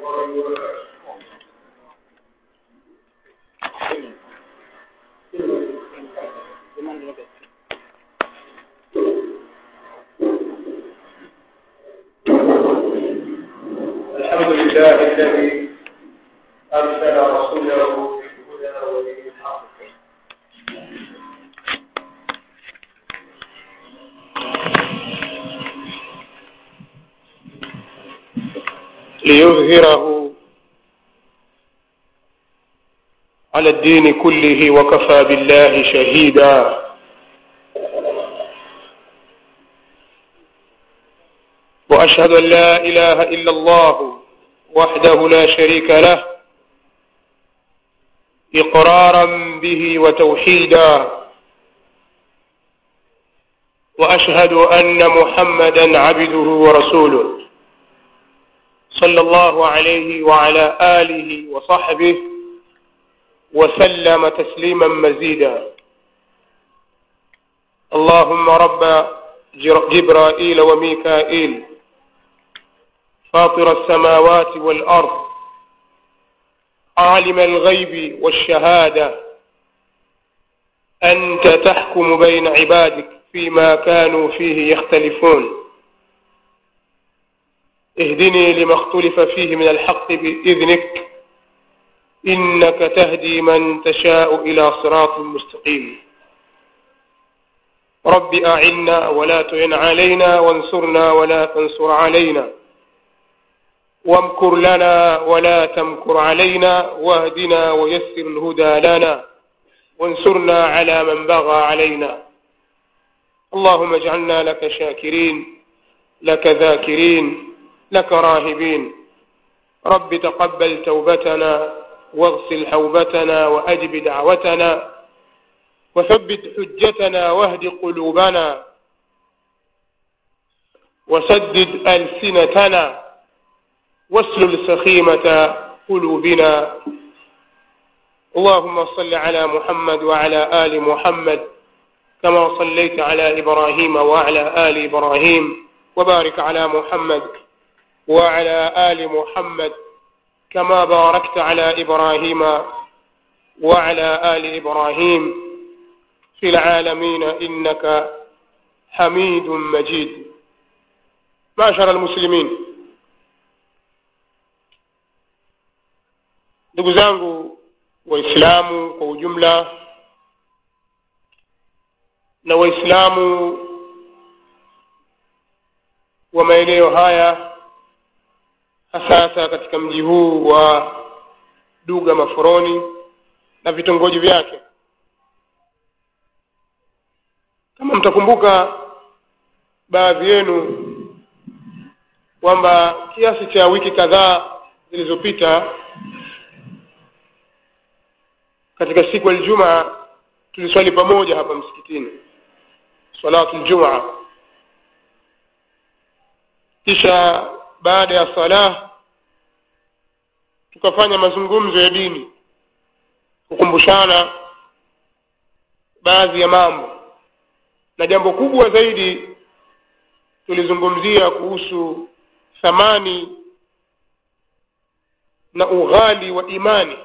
الله وبركاته الحمد لله الذي أرسل رسوله بالهدى ودين الحق ليظهره على الدين كله وكفى بالله شهيدا واشهد ان لا اله الا الله وحده لا شريك له اقرارا به وتوحيدا واشهد ان محمدا عبده ورسوله صلى الله عليه وعلى اله وصحبه وسلم تسليما مزيدا اللهم رب جبرائيل وميكائيل فاطر السماوات والارض عالم الغيب والشهاده انت تحكم بين عبادك فيما كانوا فيه يختلفون اهدني لما اختلف فيه من الحق باذنك انك تهدي من تشاء الى صراط مستقيم رب اعنا ولا تعن علينا وانصرنا ولا تنصر علينا وامكر لنا ولا تمكر علينا واهدنا ويسر الهدى لنا وانصرنا على من بغى علينا اللهم اجعلنا لك شاكرين لك ذاكرين لك راهبين رب تقبل توبتنا واغسل حوبتنا واجب دعوتنا وثبت حجتنا واهد قلوبنا وسدد السنتنا واسلل سخيمه قلوبنا اللهم صل على محمد وعلى ال محمد كما صليت على ابراهيم وعلى ال ابراهيم وبارك على محمد وعلى ال محمد كما باركت على ابراهيم وعلى ال ابراهيم في العالمين انك حميد مجيد معشر المسلمين ndugu zangu waislamu kwa ujumla na waislamu wa maeneo haya hasasa katika mji huu wa duga maforoni na vitongoji vyake kama mtakumbuka baadhi yenu kwamba kiasi cha wiki kadhaa zilizopita katika siku ya Ijumaa tuliswali pamoja hapa msikitini salatu aljumaa kisha baada ya salah tukafanya mazungumzo ya dini kukumbushana baadhi ya mambo na jambo kubwa zaidi tulizungumzia kuhusu thamani na ughali wa imani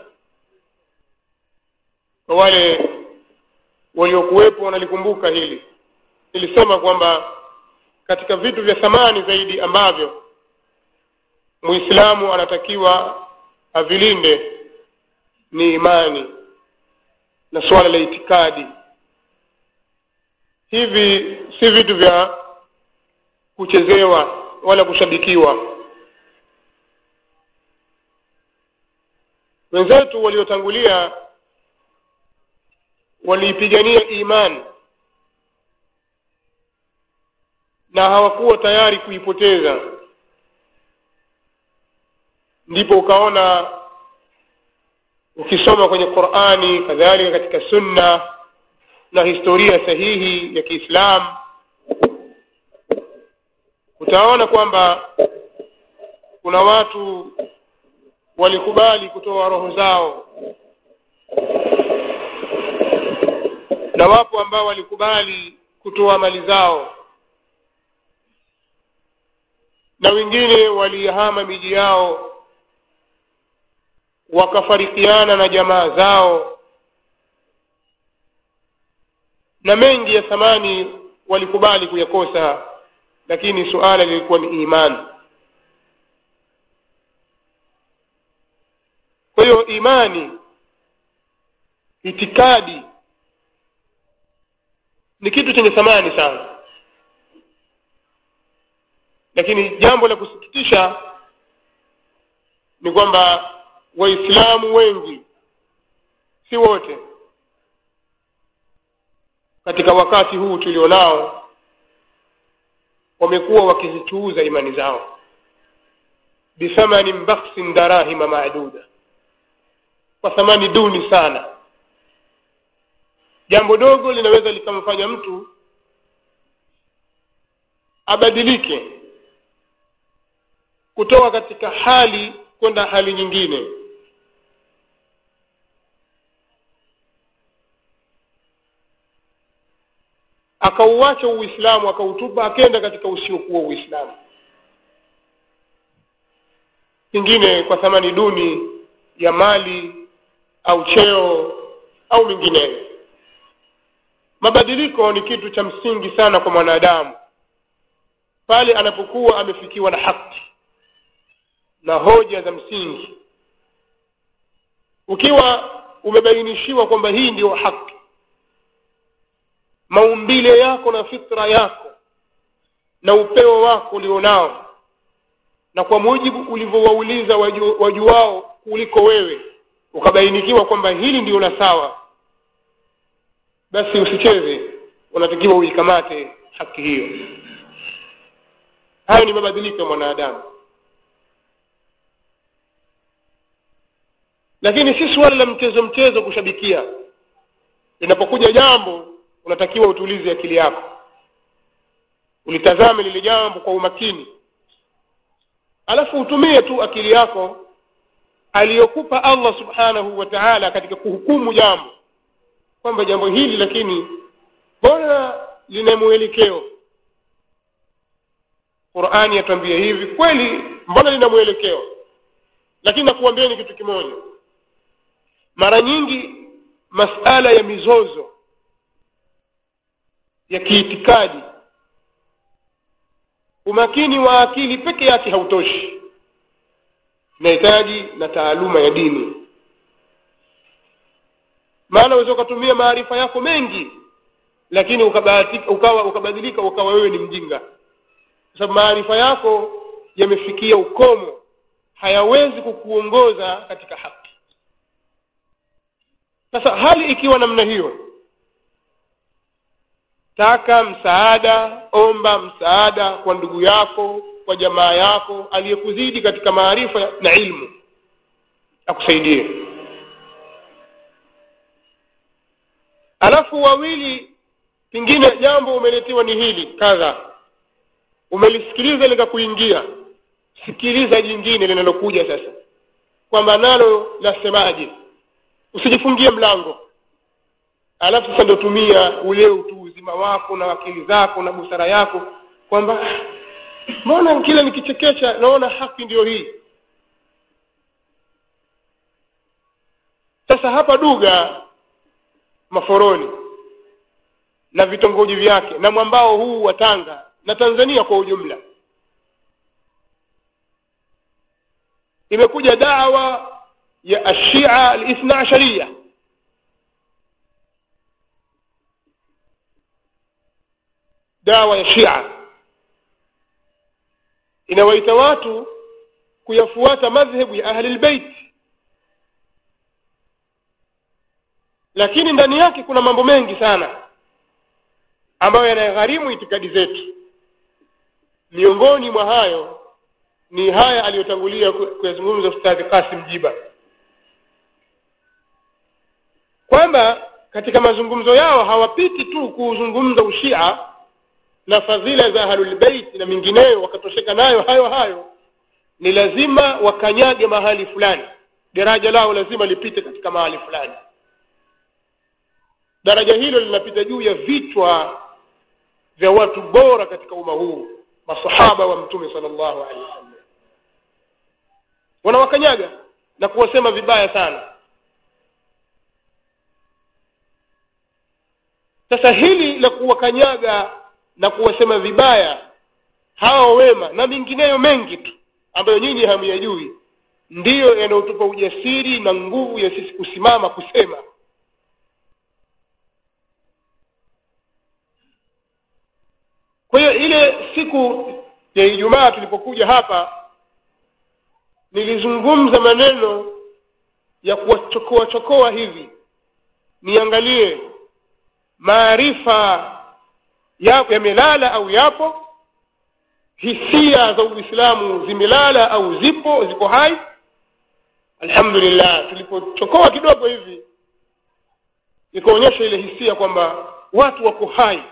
kwa wale waliokuwepo wanalikumbuka hili nilisema kwamba katika vitu vya thamani zaidi ambavyo muislamu anatakiwa avilinde ni imani na suala la itikadi hivi si vitu vya kuchezewa wala kushabikiwa wenzetu waliotangulia waliipigania imani na hawakuwa tayari kuipoteza ndipo ukaona ukisoma kwenye Qur'ani kadhalika katika sunna na historia sahihi ya Kiislamu utaona kwamba kuna watu walikubali kutoa roho zao na wapo ambao walikubali kutoa mali zao na wengine walihama miji yao wakafarikiana na jamaa zao na mengi ya thamani walikubali kuyakosa lakini suala lilikuwa ni imani kwa hiyo imani itikadi ni kitu chenye thamani sana lakini jambo la kusikitisha ni kwamba waislamu wengi si wote katika wakati huu tulionao wamekuwa wakizichuuza imani zao bithamanin bakhsin darahima maduda kwa thamani duni sana jambo dogo linaweza likamfanya mtu abadilike kutoka katika hali kwenda hali nyingine akauacha uislamu akautupa akenda katika usiokuwa uislamu pengine kwa thamani duni ya mali au cheo au mingineyo mabadiliko ni kitu cha msingi sana kwa mwanadamu pale anapokuwa amefikiwa na haki na hoja za msingi ukiwa umebainishiwa kwamba hii ndiyo haki maumbile yako na fitra yako na upeo wako ulionao na kwa mujibu ulivyowauliza waju, wajuao kuliko wewe ukabainikiwa kwamba hili ndio la sawa basi usicheze unatakiwa uikamate haki hiyo hayo ni mabadiliko ya mwanadamu lakini si suala la mchezo mchezo kushabikia linapokuja jambo unatakiwa utulize akili yako ulitazame lile jambo kwa umakini alafu utumie tu akili yako aliyokupa allah subhanahu wa taala katika kuhukumu jambo kwamba jambo hili lakini mbona lina mwelekeo qurani yatuambia hivi kweli mbona lina mwelekeo lakini nakuambieni kitu kimoja mara nyingi masala ya mizozo ya kiitikadi umakini wa akili peke yake hautoshi inahitaji na taaluma ya dini maana unaweza ukatumia maarifa yako mengi lakini ukabahatika ukawa ukabadilika ukawa wewe ni mjinga kwa sababu maarifa yako yamefikia ukomo hayawezi kukuongoza katika haki sasa hali ikiwa namna hiyo taka msaada omba msaada kwa ndugu yako kwa jamaa yako aliyekuzidi katika maarifa na ilmu akusaidie alafu wawili pengine jambo umeletewa ni hili kadha umelisikiliza likakuingia sikiliza jingine linalokuja sasa kwamba nalo lasemaje usijifungie mlango alafu sasa ndo tumia ule utu uzima wako na akili zako na busara yako kwamba mbona kila nikichekecha naona haki ndiyo hii sasa hapa duga maforoni na vitongoji vyake na mwambao huu wa tanga na tanzania kwa ujumla imekuja dawa ya ashia alithna asharia dawa ya shia inawaita watu kuyafuata madhhebu ya ahli lbeit lakini ndani yake kuna mambo mengi sana ambayo yanagharimu itikadi zetu miongoni mwa hayo ni haya aliyotangulia kuyazungumza ustadhi kasim jiba kwamba katika mazungumzo yao hawapiti tu kuuzungumza ushia na fadhila za ahlulbeit na mingineyo wakatosheka nayo hayo hayo ni lazima wakanyage mahali fulani daraja lao lazima lipite katika mahali fulani daraja hilo linapita juu ya vichwa vya watu bora katika umma huu masahaba wa mtume sallallahu alaihi wasallam wanawakanyaga na kuwasema vibaya sana sasa hili la kuwakanyaga na kuwasema vibaya hawa wema na mengineyo mengi tu ambayo nyinyi hamyajui ndiyo yanayotupa ujasiri na nguvu ya sisi kusimama kusema kwa hiyo ile siku ya ijumaa tulipokuja hapa nilizungumza maneno ya kuwachokoa chokoa hivi niangalie maarifa yapo yamelala au yapo hisia za uislamu zimelala au zipo ziko hai alhamdulillah tulipochokoa kidogo hivi ikaonyesha ile hisia kwamba watu wako hai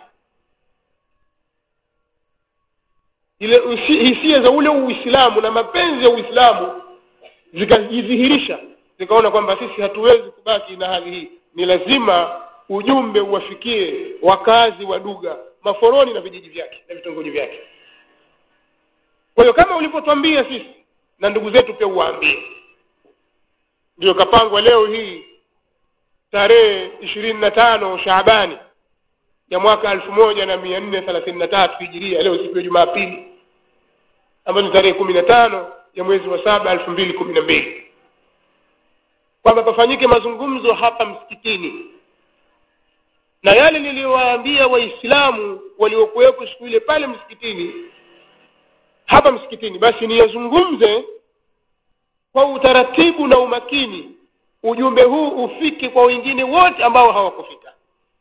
ile hisia za ule uislamu na mapenzi ya uislamu zikajidhihirisha zikaona kwamba sisi hatuwezi kubaki na hali hii ni lazima ujumbe uwafikie wakazi wa duga maforoni na vijiji vyake na vitongoji vyake kwa hiyo kama ulivyotwambia sisi na ndugu zetu pia uwaambie ndio kapangwa leo hii tarehe ishirini na tano shaabani ya mwaka elfu moja na mia nne thelathini na tatu hijiria leo siku ya jumapili ambayo ni tarehe kumi na tano ya mwezi wa saba elfu mbili kumi na mbili kwamba pafanyike mazungumzo hapa msikitini na yale niliyowaambia waislamu waliokuwepo siku ile pale msikitini hapa msikitini basi niyazungumze kwa utaratibu na umakini ujumbe huu ufike kwa wengine wote ambao hawakufika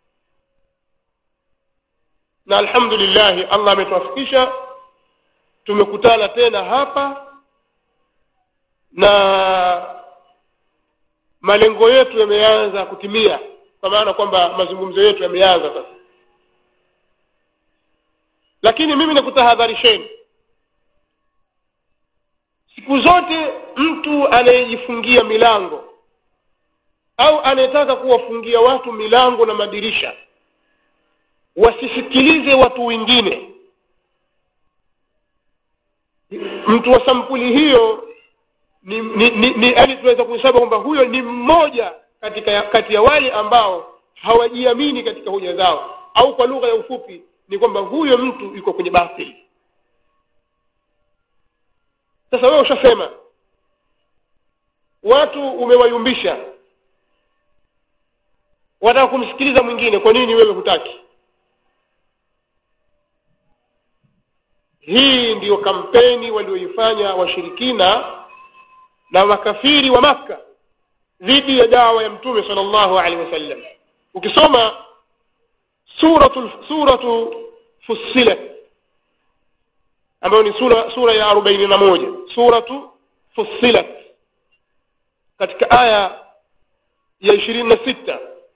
na alhamdulillahi allah ametuwafikisha tumekutana tena hapa na malengo yetu yameanza kutimia kwa maana kwamba mazungumzo yetu yameanza sasa lakini mimi nakutahadharisheni siku zote mtu anayejifungia milango au anayetaka kuwafungia watu milango na madirisha wasisikilize watu wengine mtu wa sampuli hiyo ni ni, ni, ni yani tunaweza kuhesabu kwamba huyo ni mmoja katika kati ya wale ambao hawajiamini katika hoja zao au kwa lugha ya ufupi ni kwamba huyo mtu yuko kwenye batili sasa wewe ushasema watu umewayumbisha wataka kumsikiliza mwingine kwa nini wewe hutaki hii ndiyo kampeni walioifanya washirikina na makafiri wa makka dhidi ya dawa ya mtume sallallahu alaihi wasallam ukisoma suratu suratu fussilat ambayo ni sura sura ya arobaini na moja suratu fussilat katika aya ya ishirini na sita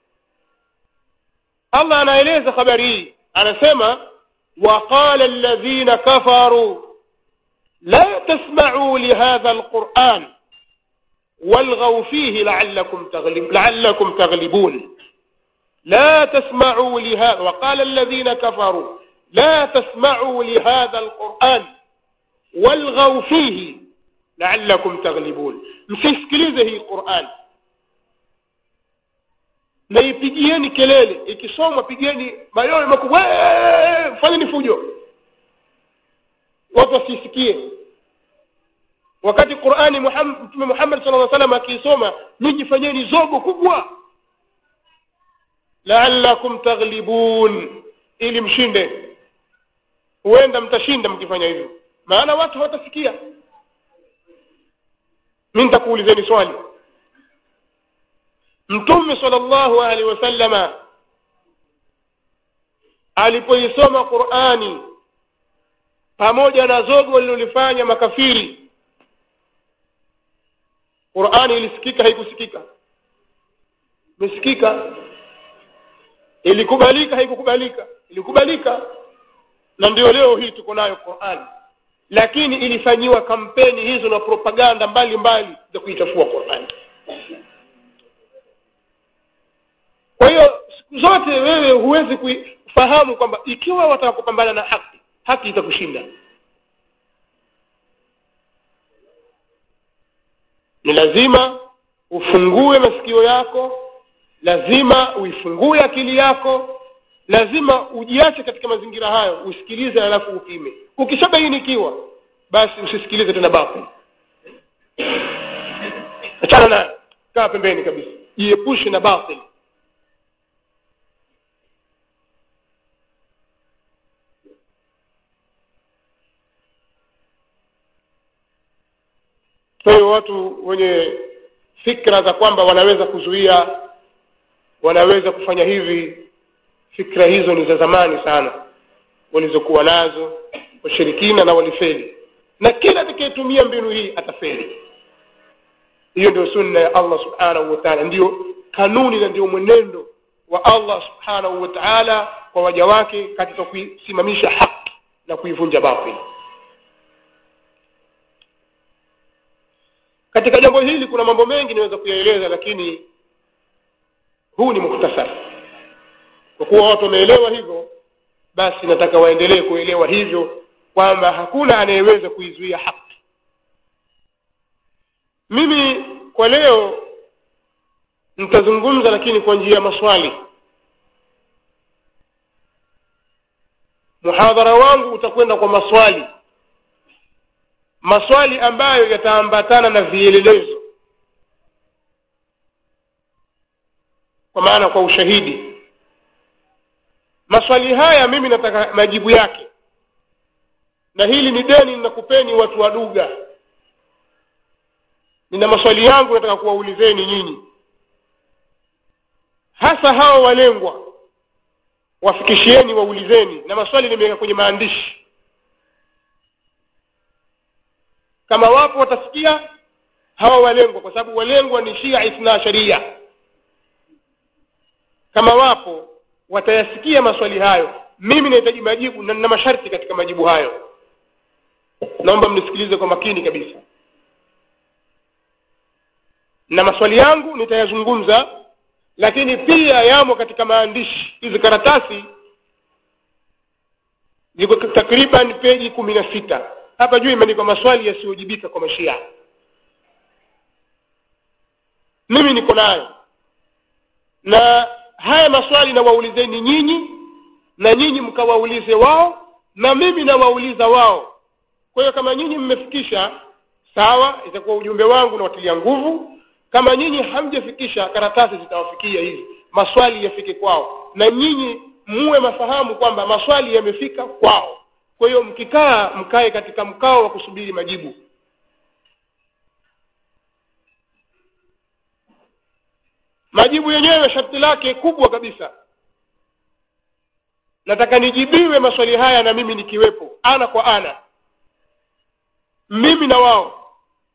allah anaeleza habari hii anasema وقال الذين كفروا لا تسمعوا لهذا القرآن والغوا فيه لعلكم تغلب لعلكم تغلبون لا تسمعوا لهذا وقال الذين كفروا لا تسمعوا لهذا القرآن والغوا فيه لعلكم تغلبون msisikilize hii Qur'an na ipigieni kelele ikisomwa pigeni mayowe makubwa fanyeni fujo watu wasisikie wakati Qur'ani Mtume Muhammad sallallahu alaihi wasallam akiisoma ninyi fanyeni zogo kubwa la'allakum taghlibun ili mshinde huenda mtashinda mkifanya hivyo maana watu hawatasikia mimi nitakuulizeni swali mtume sallallahu alaihi wasallama alipoisoma Qur'ani pamoja na zogo lilolifanya makafiri Qur'ani ilisikika haikusikika imesikika ilikubalika haikukubalika ilikubalika na ndio leo hii tuko nayo Qur'ani lakini ilifanyiwa kampeni hizo na propaganda mbalimbali za kuichafua Qur'ani kwa hiyo siku zote wewe huwezi kufahamu kwamba ikiwa wataka kupambana na haki haki itakushinda ni lazima ufungue masikio yako lazima uifungue akili yako lazima ujiache katika mazingira hayo usikilize halafu upime ukishabainikiwa basi usisikilize tena batil achana nayo kaa pembeni kabisa jiepushe na batil kwa hiyo watu wenye fikra za kwamba wanaweza kuzuia wanaweza kufanya hivi fikra hizo ni za zamani sana walizokuwa nazo washirikina na walifeli na kila atakayetumia mbinu hii atafeli hiyo ndio sunna ya allah subhanahu wa taala ndiyo kanuni na ndio mwenendo wa allah subhanahu wa taala kwa waja wake katika kuisimamisha haki na kuivunja batili katika jambo hili kuna mambo mengi niweza kuyaeleza lakini huu ni muhtasari kwa kuwa watu wameelewa hivyo basi nataka waendelee kuelewa hivyo kwamba hakuna anayeweza kuizuia haki mimi kwa leo nitazungumza lakini kwa njia ya maswali muhadhara wangu utakwenda kwa maswali maswali ambayo yataambatana na vielelezo kwa maana kwa ushahidi maswali haya mimi nataka majibu yake na hili ni deni ninakupeni watu wa duga nina maswali yangu nataka kuwaulizeni nyinyi hasa hawa walengwa wafikishieni waulizeni na maswali nimeweka kwenye maandishi kama wapo watasikia hawa walengwa kwa sababu walengwa ni shia ithna sharia kama wapo watayasikia maswali hayo mimi nahitaji majibu na nina masharti katika majibu hayo naomba mnisikilize kwa makini kabisa na maswali yangu nitayazungumza lakini pia yamo katika maandishi hizi karatasi ziko takriban peji kumi na sita hapa juu imeandikwa maswali yasiyojibika kwa mashia mimi niko nayo na haya maswali nawaulizeni nyinyi na nyinyi mkawaulize wao na mimi nawauliza wao kwa hiyo kama nyinyi mmefikisha sawa itakuwa ujumbe wangu nawatilia nguvu kama nyinyi hamjafikisha karatasi zitawafikia hizi maswali yafike kwao na nyinyi muwe mafahamu kwamba maswali yamefika kwao kwa hiyo mkikaa mkae katika mkao wa kusubiri majibu majibu yenyewe sharti lake kubwa kabisa nataka nijibiwe maswali haya na mimi nikiwepo ana kwa ana mimi na wao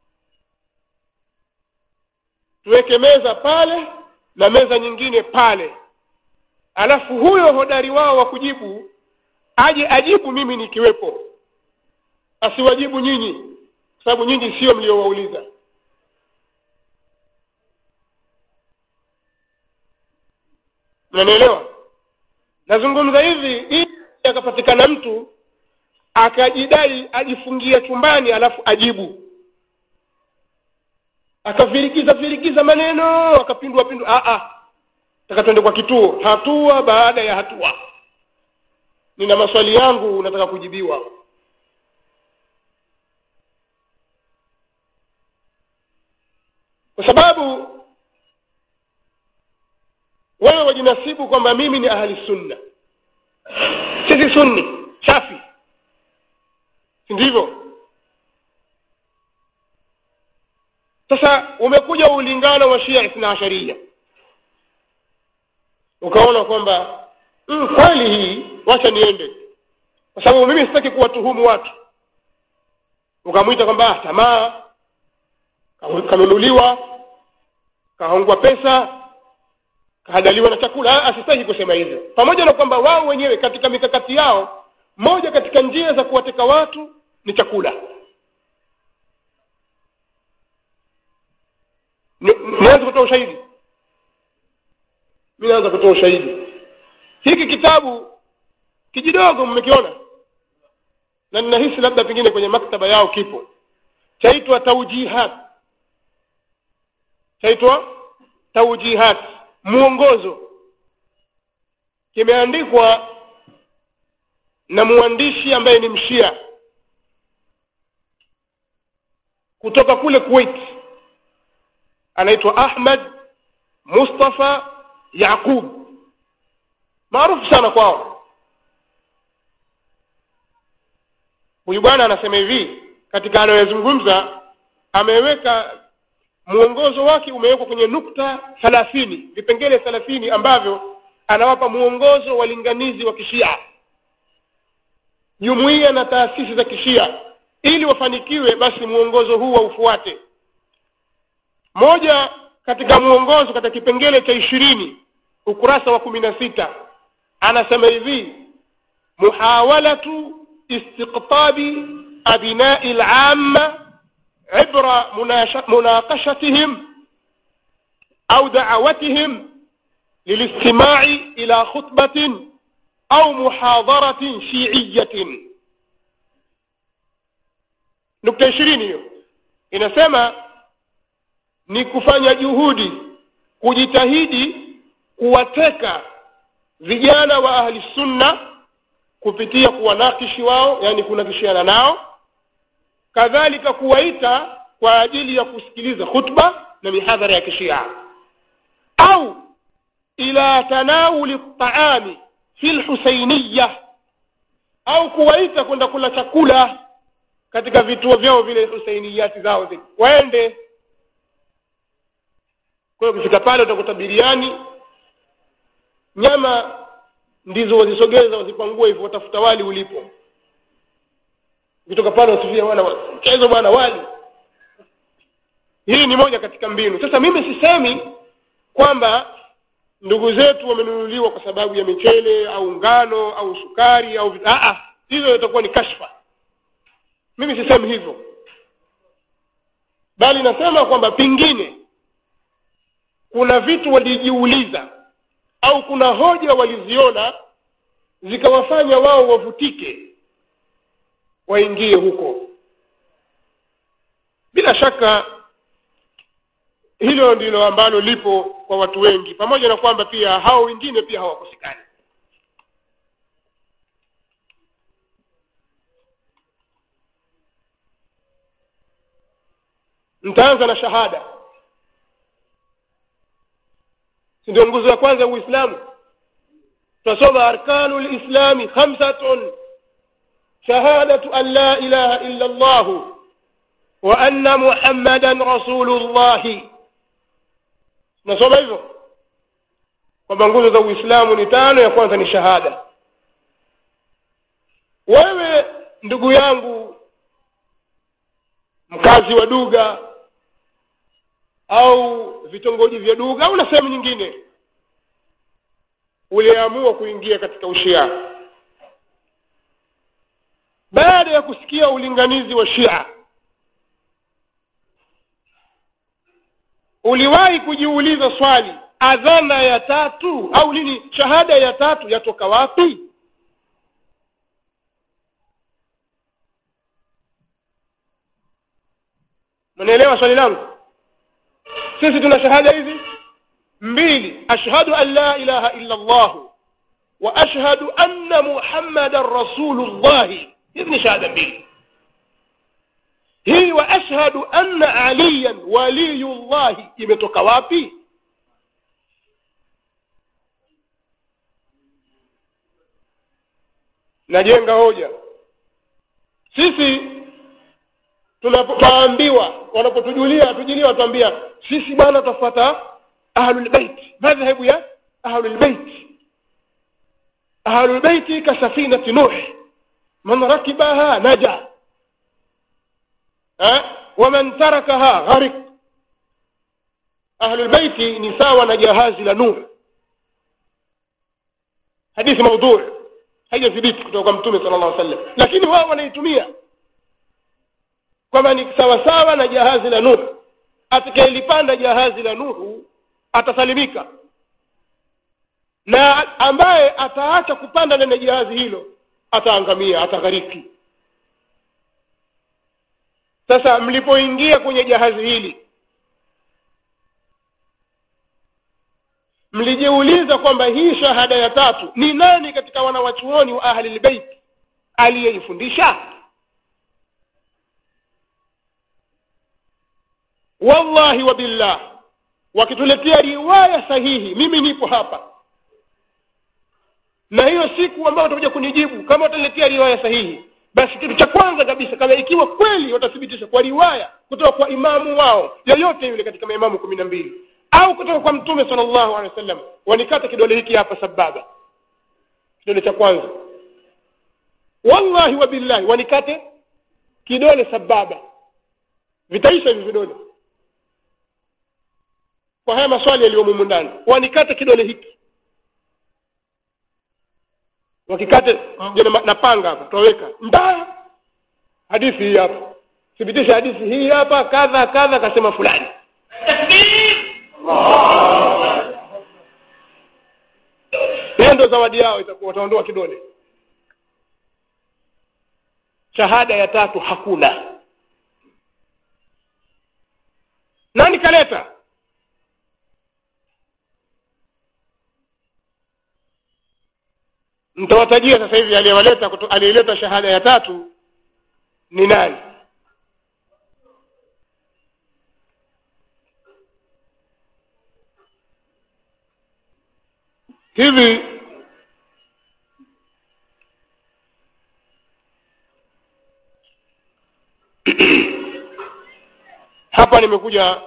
tuweke meza pale na meza nyingine pale alafu huyo hodari wao wa kujibu aje ajibu mimi nikiwepo asiwajibu nyinyi kwa sababu nyinyi sio mliowauliza mnanielewa nazungumza hivi ili akapatikana mtu akajidai ajifungia chumbani alafu ajibu akavirikiza virikiza maneno akapindua pindua a taka twende kwa kituo hatua baada ya hatua nina maswali yangu nataka kujibiwa kwa sababu wewe wajinasibu kwamba mimi ni ahli sunna sisi sunni safi si ndivyo sasa umekuja ulingano wa shia ithna asharia ukaona kwamba mm, kweli hii wacha niende kwa sababu mimi sitaki kuwatuhumu watu ukamwita kwamba ah, tamaa kanunuliwa kahongwa pesa kahadaliwa na chakula asistaki kusema hivyo pamoja na kwamba wao wenyewe katika mikakati yao moja katika njia za kuwateka watu ni chakula nianze kutoa ushahidi mi naanza kutoa ushahidi hiki kitabu kijidogo mmekiona na ninahisi labda pengine kwenye maktaba yao kipo chaitwa taujihat chaitwa taujihat mwongozo kimeandikwa na mwandishi ambaye ni mshia kutoka kule kuwait anaitwa ahmad mustafa yaqub maarufu sana kwao huyu bwana anasema hivi katika anayoyazungumza ameweka mwongozo wake umewekwa kwenye nukta thalathini vipengele thalathini ambavyo anawapa mwongozo walinganizi wa kishia jumuiya na taasisi za kishia ili wafanikiwe basi mwongozo huu waufuate moja katika mwongozo katika kipengele cha ishirini ukurasa wa kumi na sita anasema hivi muhawalatu istiqtabi abinai lama عبر مناقشتهم أو دعوتهم للاستماع إلى خطبة أو محاضرة شيعية نكتة ishirini hiyo inasema ni kufanya juhudi kujitahidi kuwateka vijana wa ahli sunna kupitia kuwanakishi wao yani kunakishiana nao kadhalika kuwaita kwa ajili ya kusikiliza khutba na mihadhara ya kishia au ila tanawuli ltaami fi lhusainiya au kuwaita kwenda kula chakula katika vituo vyao vile husainiyati zao zile waende kwa hiyo ukifika pale utakuta biriani nyama ndizo wazisogeza wazipangue hivyo watafuta wali ulipo ukitoka pale wasifia bwana mchezo bwana wali hii ni moja katika mbinu sasa mimi sisemi kwamba ndugu zetu wamenunuliwa kwa sababu ya michele au ngano au sukari au Aa, hizo itakuwa ni kashfa mimi sisemi hivyo bali nasema kwamba pengine kuna vitu walijiuliza au kuna hoja waliziona zikawafanya wao wavutike waingie huko bila shaka hilo ndilo ambalo lipo kwa watu wengi pamoja na kwamba pia hao wengine pia hawakosekani ntaanza na shahada si ndio nguzo ya kwanza ya uislamu tutasoma arkanu lislami khamsatun شهادة أن لا إله إلا الله وأن محمدا رسول الله nasoma hivyo kwamba nguzo za uislamu ni tano ya kwanza ni shahada wewe ndugu yangu mkazi wa duga au vitongoji vya duga au na sehemu nyingine uliamua kuingia katika ushia baada ya kusikia ulinganizi wa shia uliwahi kujiuliza swali adhana ya tatu au nini shahada ya tatu yatoka wapi mnaelewa swali langu sisi tuna shahada hizi mbili ashhadu an la ilaha illa allah wa ashhadu anna muhammadan rasulullahi hizi ni shahada mbili hii wa ashhadu anna aliyan waliyullahi imetoka wapi najenga hoja sisi tunapoambiwa wanapotujulia tujulia watuambia sisi bwana tutafuata ahlulbeit madhhabu ya ahlulbeit ahlulbeiti kasafinati nuh man rakibaha naja waman tarakaha gharik ahlulbeiti ni sawa na jahazi la nuh hadithi maudhui haijathibiti kutoka kwa mtume sala llah sallam lakini wao wanaitumia kwamba ni sawasawa na jahazi la nuhu atakayelipanda jahazi la nuhu atasalimika na ambaye ataacha kupanda ndani ya jahazi hilo ataangamia ataghariki sasa mlipoingia kwenye jahazi hili mlijiuliza kwamba hii shahada ya tatu ni nani katika wanawachuoni wa ahli lbeit aliyeifundisha wallahi wa billah wakituletea riwaya sahihi mimi nipo hapa na hiyo siku ambayo watakuja kunijibu kama wataletea riwaya sahihi basi kitu cha kwanza kabisa kama ikiwa kweli watathibitisha kwa riwaya kutoka kwa imamu wao yoyote yule katika maimamu kumi na mbili au kutoka kwa mtume sallallahu alaihi wasallam wanikata kidole hiki hapa sababa kidole cha kwanza wallahi wa billahi wanikate kidole sababa vitaisha hivi vidole kwa haya maswali yaliyomumu ndani wanikate kidole hiki wakikate jana na panga hapa tutaweka nda hadithi hii hapa thibitisha hadithi hii hapa kadha kadha akasema fulani hiyo ndo zawadi yao itakuwa wataondoa kidole shahada ya tatu hakuna nani kaleta mtawatajia sasa hivi aliyewaleta aliyeleta shahada ya tatu ni nani hivi hapa nimekuja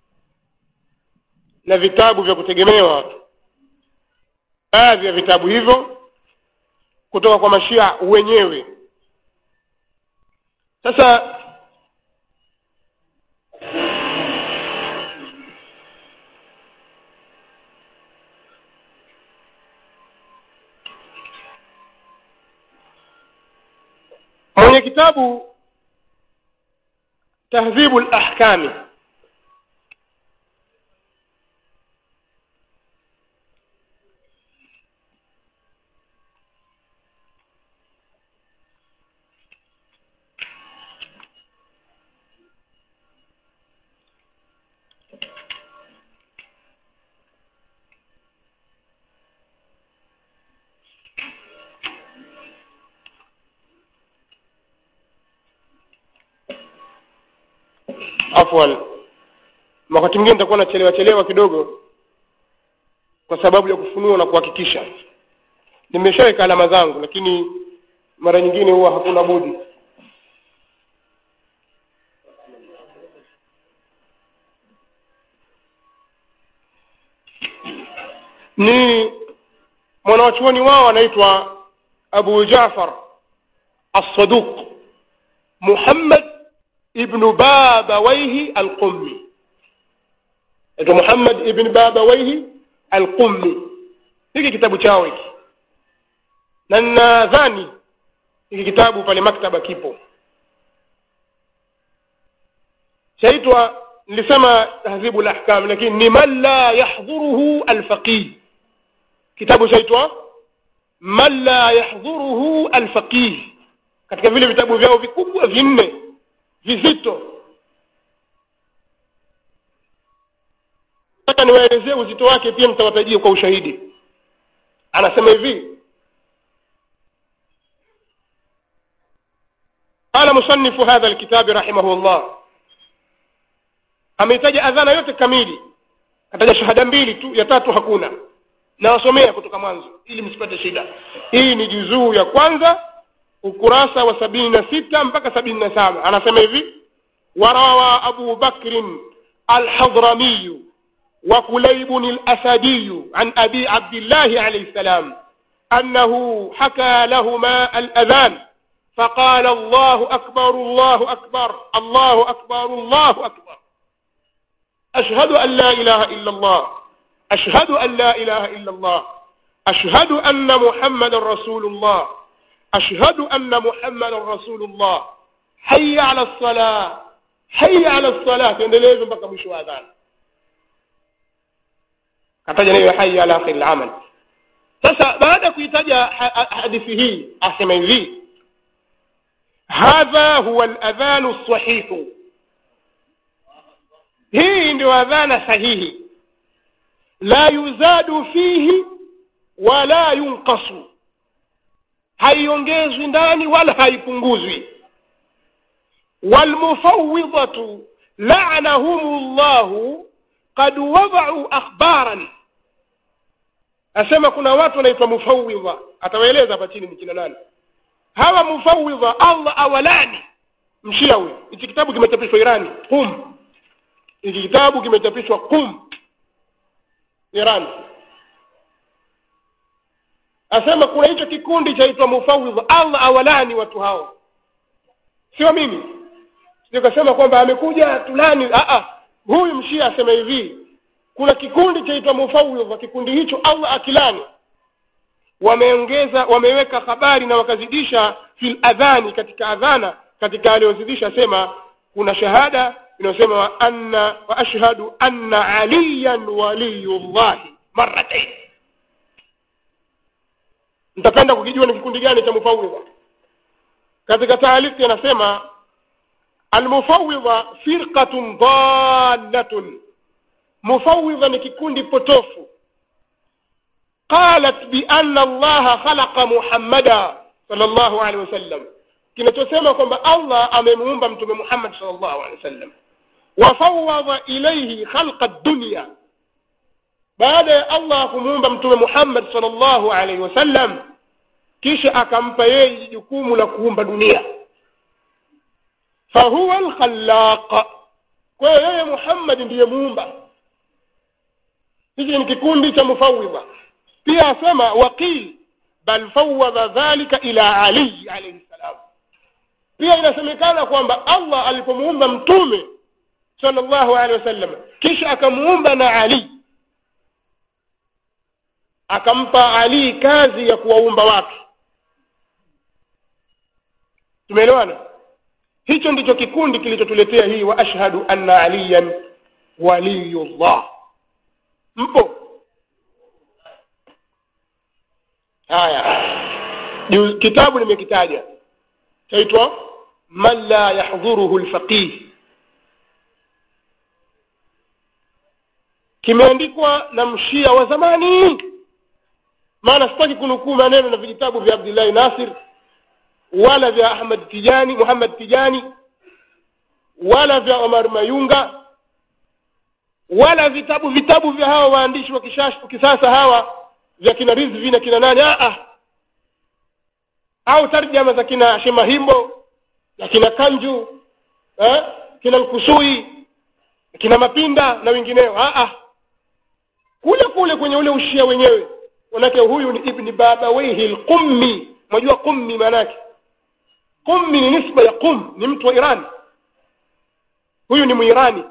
na vitabu vya kutegemewa baadhi ya vitabu hivyo kutoka kwa mashia wenyewe sasa mwenye kitabu tahdhibu lahkami afwan wakati mwingine nitakuwa nachelewa chelewa kidogo kwa sababu ya kufunua na kuhakikisha nimeshaweka alama zangu lakini mara nyingine huwa hakuna budi ni mwanawachuoni wao anaitwa abu jafar assaduq muhammad ibnu babawaihi alqummi aitwa muhammad ibn babawaihi alqummi hiki kitabu chao hiki na nadhani hiki kitabu pale maktaba kipo chaitwa nilisema tahzibu lahkam lakini ni man la yahdhuruhu alfaqih kitabu chaitwa man la yahdhuruhu alfaqih katika vile vitabu vyao vikubwa vinne vizito nataka niwaelezee uzito wake pia mtawatajia kwa ushahidi anasema hivi قال مصنف هذا الكتاب رحمه الله ameitaja adhana yote kamili kataja shahada mbili tu ya tatu hakuna nawasomea kutoka mwanzo ili msipate shida hii ni juzuu ya kwanza ukurasa wa sabini na sita mpaka sabini na saba anasema hivi warawa abu bakrin alhadramiyu وكليب الأسدي عن أبي عبد الله عليه السلام أنه حكى لهما الأذان فقال الله أكبر الله أكبر الله أكبر الله أكبر أشهد أن لا إله إلا الله أشهد أن لا إله إلا الله أشهد أن محمد رسول الله أشهد أن محمد رسول الله حي على الصلاة حي على الصلاة endeleze mpaka mwisho wa adhana kataja neno hai ala akhir al-amal sasa baada ya kuitaja hadithi hii asema hivi hadha huwa al-adhan as-sahih hii ndio adhana sahihi la yuzadu fihi wala yunqasu haiongezwi ndani wala haipunguzwi walmufawidhatu la'anahum llahu qad wada'u akhbaran asema kuna watu wanaitwa mufawidha atawaeleza hapa chini ni kina nani hawa mufawidha allah awalani mshia huyu hichi kitabu kimechapishwa irani qum hiki kitabu kimechapishwa qum iran asema kuna hicho kikundi chaitwa mufawidha allah awalani watu hao sio mimi sikasema kwamba amekuja tulani Aa, huyu mshia asema hivi kuna kikundi chaitwa mufawidha kikundi hicho allah akilani wameongeza wameweka habari na wakazidisha fil adhani katika adhana katika aliyozidisha sema kuna shahada inayosema wa anna wa ashhadu anna aliyan waliyullahi marratain mtapenda kukijua ni kikundi gani cha mufawidha katika taaliki anasema almufawidha firqatun dallatun mufawidha ni kikundi potofu qalat bianna allaha khalaqa muhammada sallallahu alaihi wasallam kinachosema kwamba allah amemuumba mtume muhammad sallallahu alaihi wasallam wafawadha ilaihi khalqa dunya baada ya allah kumuumba mtume muhammad sallallahu alaihi wasallam kisha akampa yeye jukumu la kuumba dunia fahuwa alkhallaq kwa hiyo yeye muhammad ndiye muumba hiki ni kikundi cha mufawidha pia asema waqil bal fawadha dhalika ila ali alayhi salam pia inasemekana kwamba allah alipomuumba mtume sallallahu alaihi wasallam kisha akamuumba na ali akampa ali kazi ya kuwaumba watu tumeelewana hicho ndicho kikundi kilichotuletea hii wa ashhadu anna aliyan waliyullah mpo haya Ju- kitabu nimekitaja chaitwa man la yahdhuruhu lfaqih kimeandikwa na mshia wa zamani maana sitaki kunukuu maneno na vijitabu vya abdillahi nasir wala vya ahmad tijani muhammad tijani wala vya omar mayunga wala vitabu vitabu vya hawa waandishi wa kishash- kisasa hawa vya kina rizvi na kina nani ah, ah. au tarjama za kina shemahimbo na kina kanju eh? kina nkusui kina mapinda na wengineo ah, ah. kule kule kwenye ule ushia wenyewe manake huyu ni ibni babawaihi lqummi mwajua qummi maanake qummi ni nisba ya qum ni mtu wa iran huyu ni mwirani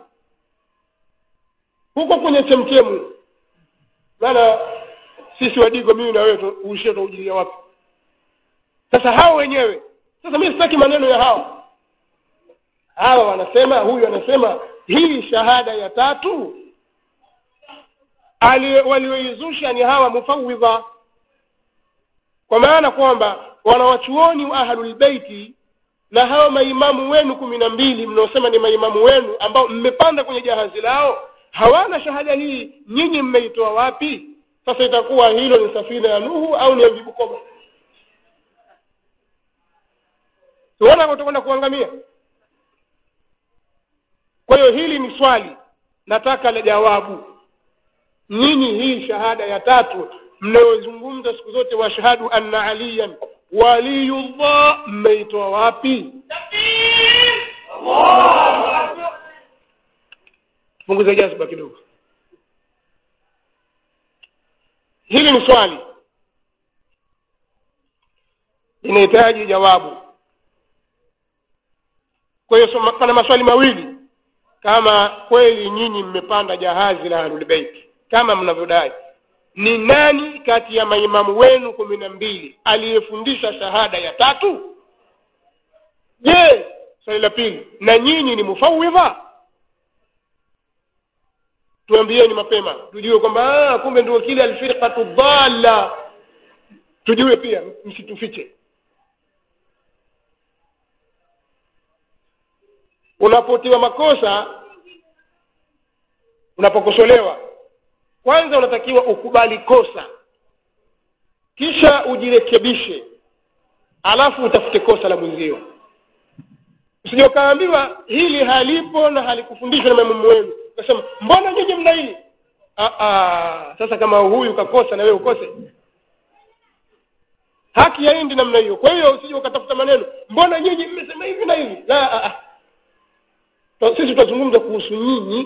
huko kwenye chemchemu maana sisi wadigo mimi na wewe tu- uishia tutaujilia wapi sasa hao wenyewe sasa mimi sitaki maneno ya hawa hawa wanasema huyu anasema hii shahada ya tatu ali- walioizusha ni hawa mufawidha kwa maana kwamba wanawachuoni wa ahlulbeiti na hawa maimamu wenu kumi na mbili mnaosema ni maimamu wenu ambao mmepanda kwenye jahazi lao hawana shahada hii nyinyi mmeitoa wapi sasa itakuwa hilo ni safina ya nuhu au ni ya vibukoba siona utakwenda kuangamia kwa hiyo hili ni swali nataka la jawabu nyinyi hii shahada ya tatu mnayozungumza siku zote washhadu anna aliyan waliyullah mmeitoa wapi punguza jazba kidogo hili ni swali linahitaji jawabu kwa hiyo so- pana maswali mawili kama kweli nyinyi mmepanda jahazi la ahlulbeiti kama mnavyodai ni nani kati ya maimamu wenu kumi na mbili aliyefundisha shahada ya tatu je swali la pili na nyinyi ni mufawidha tuambieni mapema tujue kwamba ah, kumbe ndio kile alfirqatu dhalla tujue pia msitufiche unapotiwa makosa unapokosolewa kwanza unatakiwa ukubali kosa kisha ujirekebishe alafu utafute kosa la mwenzio usije ukaambiwa hili halipo na halikufundishwa na maimamu wenu ukasema mbona nyinyi mna hili ah, ah, sasa kama huyu kakosa na wewe ukose haki haendi namna hiyo kwa hiyo usije ukatafuta maneno mbona nyinyi mmesema hivi na hivi la ah, ah. Ta- sisi tutazungumza kuhusu nyinyi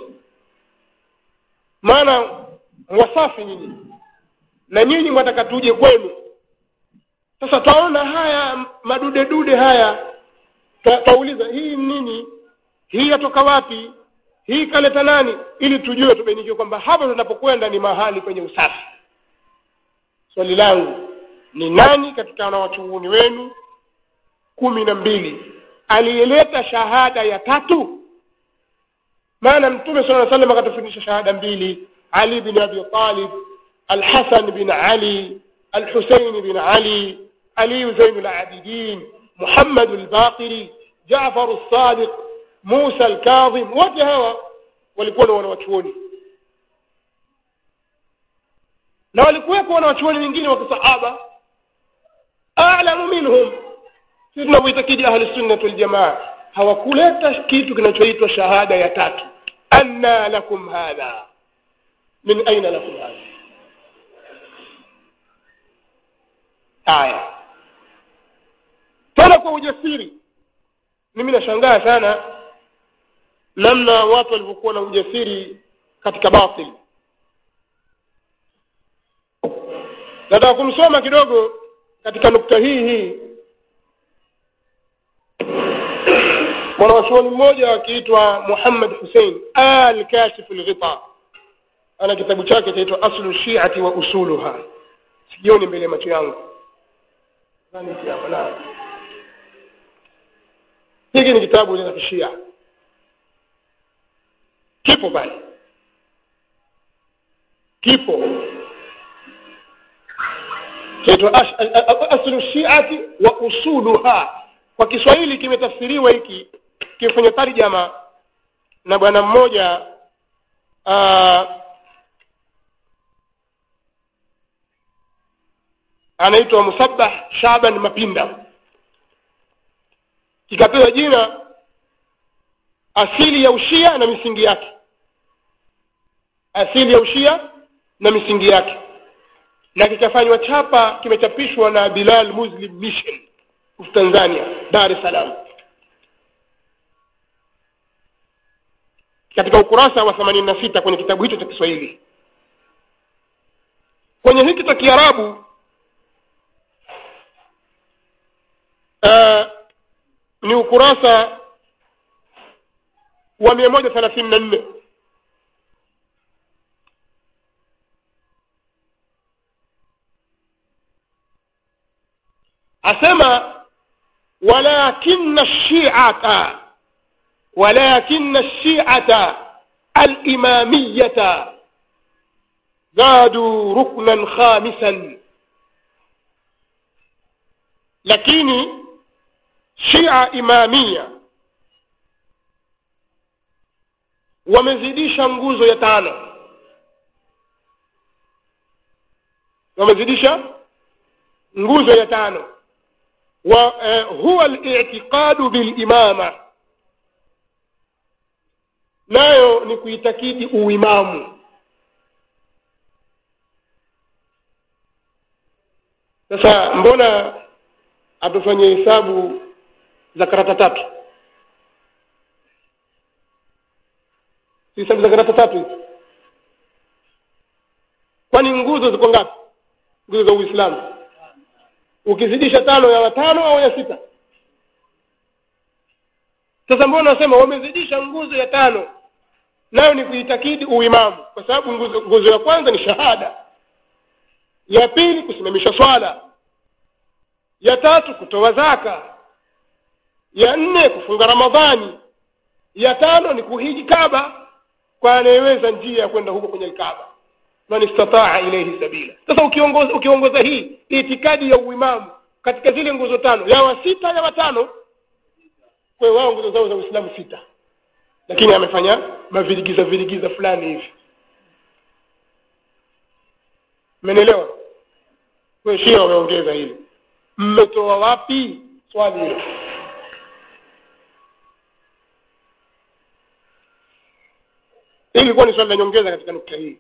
maana wasafi nyinyi na nyinyi mwataka tuje kwenu sasa twaona haya madude dude haya Twa- twauliza hii nini hii yatoka wapi hii kaleta nani ili tujue tubainikiwe kwamba hapa tunapokwenda ni mahali kwenye usafi swali langu ni nani katika wanawachuoni wenu kumi na mbili aliyeleta shahada ya tatu maana mtume sala lla salam akatufundisha shahada mbili ali bin abi talib alhasan bin ali alhusein bin ali aliyu zainu labidin muhammadu lbaqiri jafaru lsadiq musa alkadhim wote hawa walikuwa na wanawachuoni na walikuweko wanawachuoni wengine wa kisahaba alamu minhum sisi tunavyoitakidi ahlusunnati waljamaa hawakuleta kitu kinachoitwa shahada ya tatu anna lakum hadha min aina lakum hadha haya tena kwa ujasiri mimi nashangaa sana namna watu walivyokuwa na ujasiri katika batil nataka kumsoma kidogo katika nukta hii hii mwanawachuoni mmoja akiitwa muhammad husein al kashif lghita ana kitabu chake chaitwa aslu shiati wa usuluha sijioni mbele ya macho yangu Nadhani hiki hapa, naam. hiki ni kitabu cha kishia kipo pale kipo chaitwa ash- a- a- a- aslu shiati wa usuluha kwa kiswahili kimetafsiriwa hiki kimefanya tarjama na bwana mmoja uh, anaitwa musabbah shaban mapinda kikapewa jina asili ya ushia na misingi yake asili ya ushia na misingi yake na kikafanywa chapa kimechapishwa na bilal muslim mission of tanzania dar es salaam katika ukurasa wa themanini na sita kwenye kitabu hicho cha kiswahili kwenye hiki cha kiarabu uh, ni ukurasa wa mia moja thelathini na nne asema walakina lshiata walakina lshiata alimamiyata زادوا ركنا خامسا lakini shia imamia wamezidisha nguzo ya tano wamezidisha nguzo ya tano wa eh, huwa al-i'tiqadu bil imama nayo ni kuitakidi uimamu sasa mbona atufanye hesabu za karata tatu si hesabu za karata tatu hizi kwani nguzo ziko ngapi nguzo za uislamu ukizidisha tano ya watano au ya sita sasa mbona nasema wamezidisha nguzo ya tano nayo ni kuitakidi uimamu kwa sababu nguzo, nguzo ya kwanza ni shahada ya pili kusimamisha swala ya tatu kutoa zaka ya nne kufunga ramadhani ya tano ni kuhiji kaba kwa anayeweza njia ya kwenda huko kwenye kaba man istataa ilaihi sabila sasa ukiongoza, ukiongoza hii itikadi ya uimamu katika zile nguzo tano ya wa sita ya watano kwa hiyo wao nguzo zao za uislamu sita lakini amefanya mavirigiza virigiza fulani hivi mmenielewa kwa shia wameongeza hili mmetoa wapi swali hilo hili ilikuwa ni swali la nyongeza katika nukta hii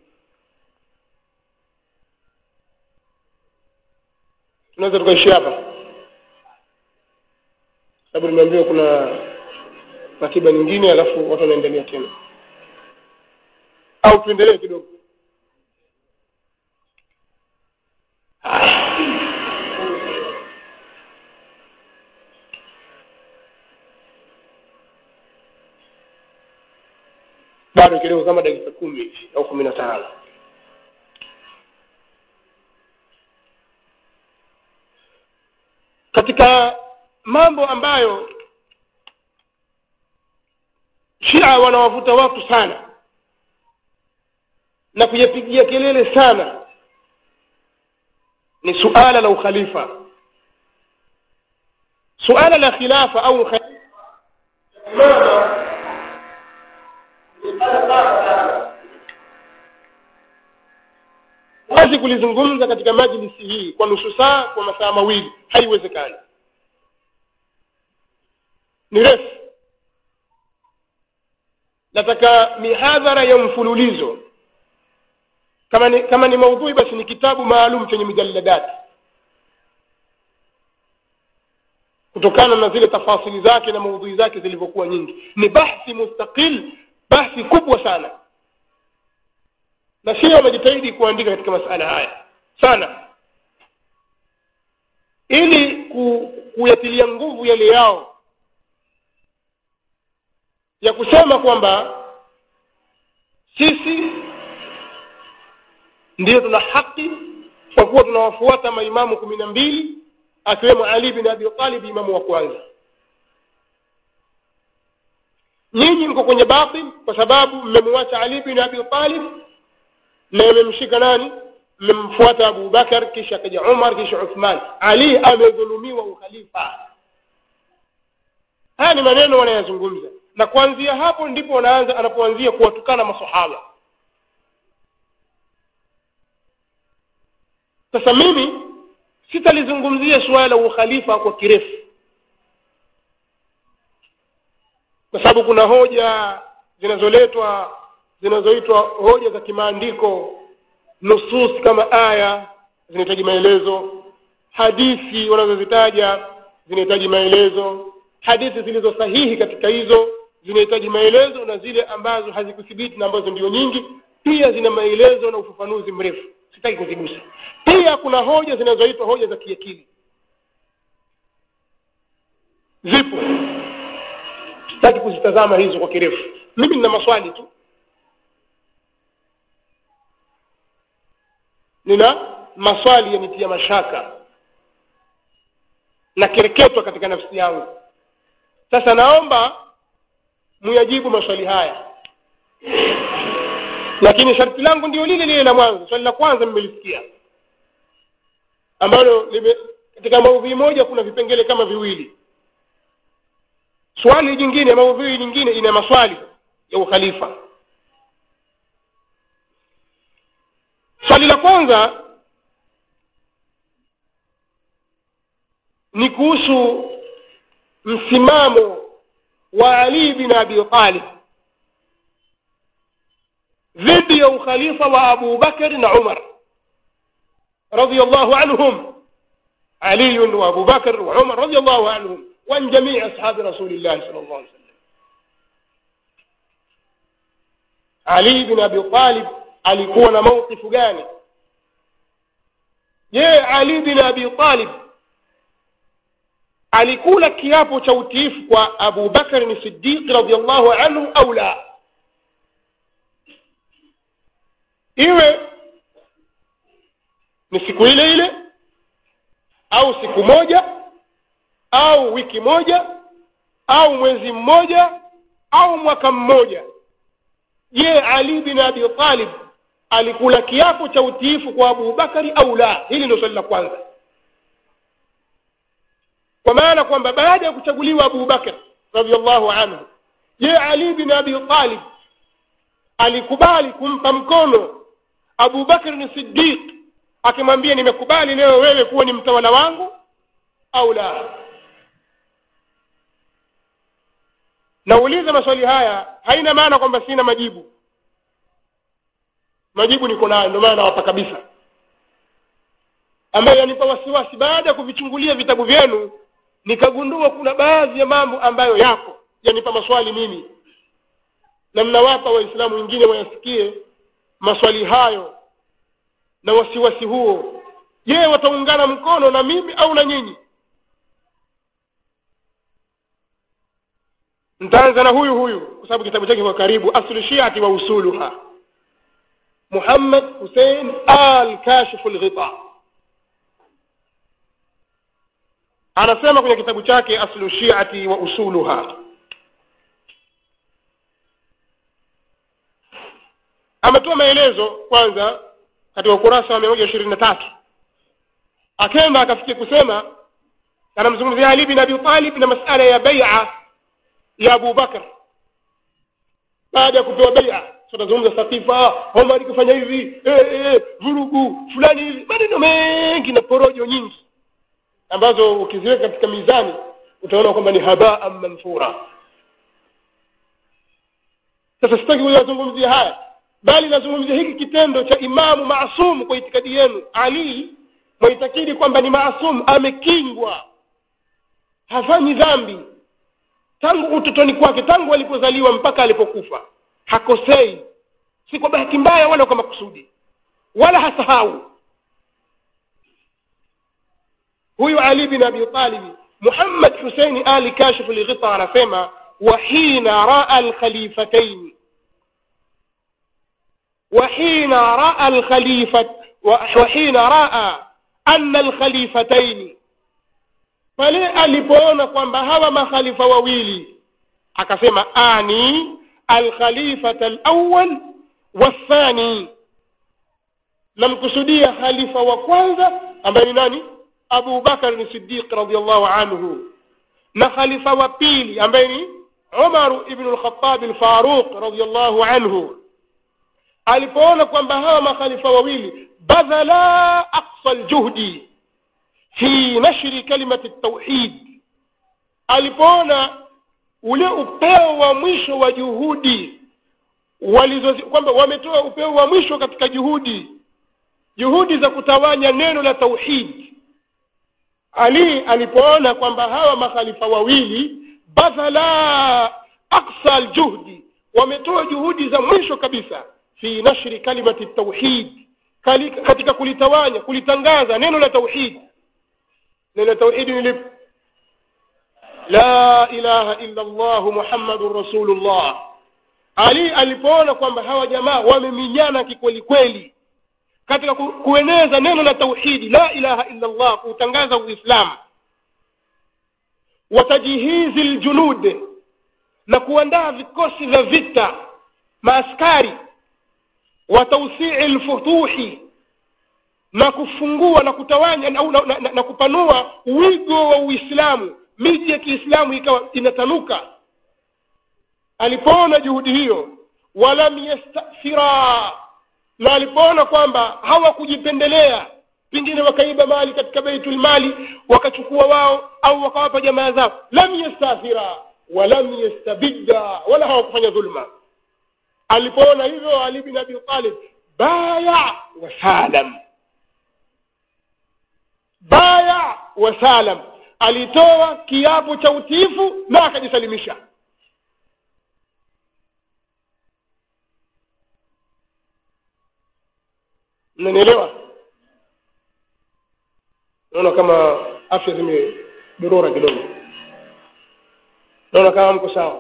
tunaweza tukaishia hapa sababu nimeambiwa kuna ratiba nyingine alafu watu wanaendelea tena au tuendelee kidogo bado kidogo kama dakika kumi hivi au kumi na tano katika mambo ambayo shia wanawavuta watu sana na kuyapigia kelele sana ni suala la ukhalifa suala la khilafa au wazi kulizungumza katika majlisi hii kwa nusu saa kwa masaa mawili haiwezekani ni refu nataka mihadhara ya mfululizo kama ni, kama ni maudhui basi ni kitabu maalum chenye mijalladati kutokana na zile tafasili zake na maudhui zake zilivyokuwa nyingi ni bahthi mustaqil bahthi kubwa sana na sio wamejitahidi kuandika katika masala haya sana ili ku, kuyatilia nguvu yale yao ya kusema kwamba sisi ndiyo tuna haki kwa kuwa tunawafuata maimamu kumi na mbili akiwemo ali bin abi talib imamu wa kwanza nyinyi mko kwenye batil kwa sababu mmemwacha ali bin abi talib na mmemshika nani mmemfuata abu bakar kisha kaja umar kisha uthman ali amedhulumiwa ukhalifa haya ni maneno wanayazungumza na kuanzia hapo ndipo wanaanza anapoanzia kuwatukana masahaba sasa mimi sitalizungumzia suala la ukhalifa kwa kirefu kwa sababu kuna hoja zinazoletwa zinazoitwa hoja za kimaandiko nusus kama aya zinahitaji maelezo hadithi wanazozitaja zinahitaji maelezo hadithi zilizo sahihi katika hizo zinahitaji maelezo na zile ambazo hazikuthibiti na ambazo ndio nyingi pia zina maelezo na ufafanuzi mrefu sitaki kuzigusa pia kuna hoja zinazoitwa hoja za kiakili zipo sitaki kuzitazama hizo kwa kirefu mimi nina maswali tu nina maswali yanitia mashaka na kereketwa katika nafsi yangu sasa naomba muyajibu maswali haya lakini sharti langu ndio lile lile la mwanzo swali la kwanza mmelisikia ambalo lime katika maudhui moja kuna vipengele kama viwili swali jingine maudhui nyingine ina maswali ya ukhalifa swali la kwanza ni kuhusu msimamo wa ali bin abi talib dhidi ya ukhalifa wa abu bakar na umar رضي الله عنهم علي وابو بكر وعمر رضي الله عنهم وعن جميع اصحاب رسول الله صلى الله عليه وسلم علي بن ابي طالب alikuwa na mawqifu gani je ali bin abi talib alikula kiapo cha utiifu kwa abu bakar ni siddiq radiallahu anhu au la iwe ni siku ile ile au siku moja au wiki moja au mwezi mmoja au mwaka mmoja je ali bin abi talib alikula kiapo cha utiifu kwa Abu Bakari au la hili ndio swali la kwanza kwa maana kwamba baada ya kuchaguliwa Abu Bakar radhiallahu anhu je Ali bin Abi Talib alikubali kumpa mkono Abu Bakar ni Siddiq akimwambia nimekubali leo wewe kuwa ni mtawala wangu au la nauliza maswali haya haina maana kwamba sina majibu majibu niko nayo ndio maana nawapa kabisa ambayo yanipa wasiwasi baada ya kuvichungulia vitabu vyenu nikagundua kuna baadhi ya mambo ambayo yako yanipa maswali mimi na mnawapa waislamu wengine wayasikie maswali hayo na wasiwasi huo je wataungana mkono na mimi au na nyinyi ntaanza na huyu huyu kwa sababu kitabu chake kwa karibu aslu shiati wa usuluha muhammad husein al kashifu lghita anasema kwenye kitabu chake aslu shiati wa usuluha ametoa maelezo kwanza katika ukurasa wa mia moja ishirini na tatu akenda akafikia kusema anamzungumzia ali bin abi talib na masala ya baia ya abu bakr baada ya kupewa baia tunazungumza sakifa omar kufanya hivi eh, eh, vurugu fulani hivi maneno mengi na porojo nyingi ambazo ukiziweka katika mizani utaona kwamba ni habaa manthura sasa sitaki kuyazungumzia haya bali nazungumzia hiki kitendo cha imamu maasum kwa itikadi yenu ali mwaitakidi kwamba ni maasum amekingwa hafanyi dhambi tangu utotoni kwake tangu alipozaliwa mpaka alipokufa hakosei si kwa bahati mbaya wala kwa makusudi wala hasahau huyu ali bin abi talibi muhammad huseini ali kashifu lghita anasema wahina raa alkhalifataini وحين رأى الخليفة وحين رأى أن الخليفتين pale alipoona kwamba hawa makhalifa wawili akasema ani alkhalifata alawal wathani namkusudia khalifa wa kwanza ambaye ni nani abu bakar ni sidiq radiallahu anhu na khalifa wa pili ambaye ni umaru ibnu lkhatabi lfaruq radiallahu anhu alipoona kwamba hawa makhalifa wawili badhala aqsa ljuhdi fi nashri kalimati tauhid alipoona ule upeo wa mwisho wa juhudi walizo kwamba wametoa upeo wa mwisho katika juhudi juhudi za kutawanya neno la tauhid ali alipoona kwamba hawa makhalifa wawili badhala aqsa aljuhdi wametoa juhudi za mwisho kabisa fi nashri kalimati tauhid katika kulitawanya kulitangaza neno la tauhid neno la tauhid ni lipi la ilaha illa allah muhammadun rasulullah ali alipoona kwamba hawa jamaa wameminyana kikweli kweli katika ku, kueneza neno la tauhidi la ilaha illa allah kuutangaza uislamu watajihizi ljunud na kuandaa vikosi vya vita maaskari wa tausii lfutuhi na kufungua na kutawanya na, na, na, na, na kupanua wigo wa uislamu miji ya kiislamu ikawa inatanuka alipoona juhudi hiyo walam yastathira na alipoona kwamba hawakujipendelea pengine wakaiba mali katika baitul mali wakachukua wao au wakawapa jamaa zao lam yastathira walam yastabidda wala hawakufanya dhulma alipoona hivyo ali bin abi talib baya wasalam baya wasalam alitoa kiapo cha utiifu na akajisalimisha mnanielewa naona kama afya zimedorora kidogo naona kama mko sawa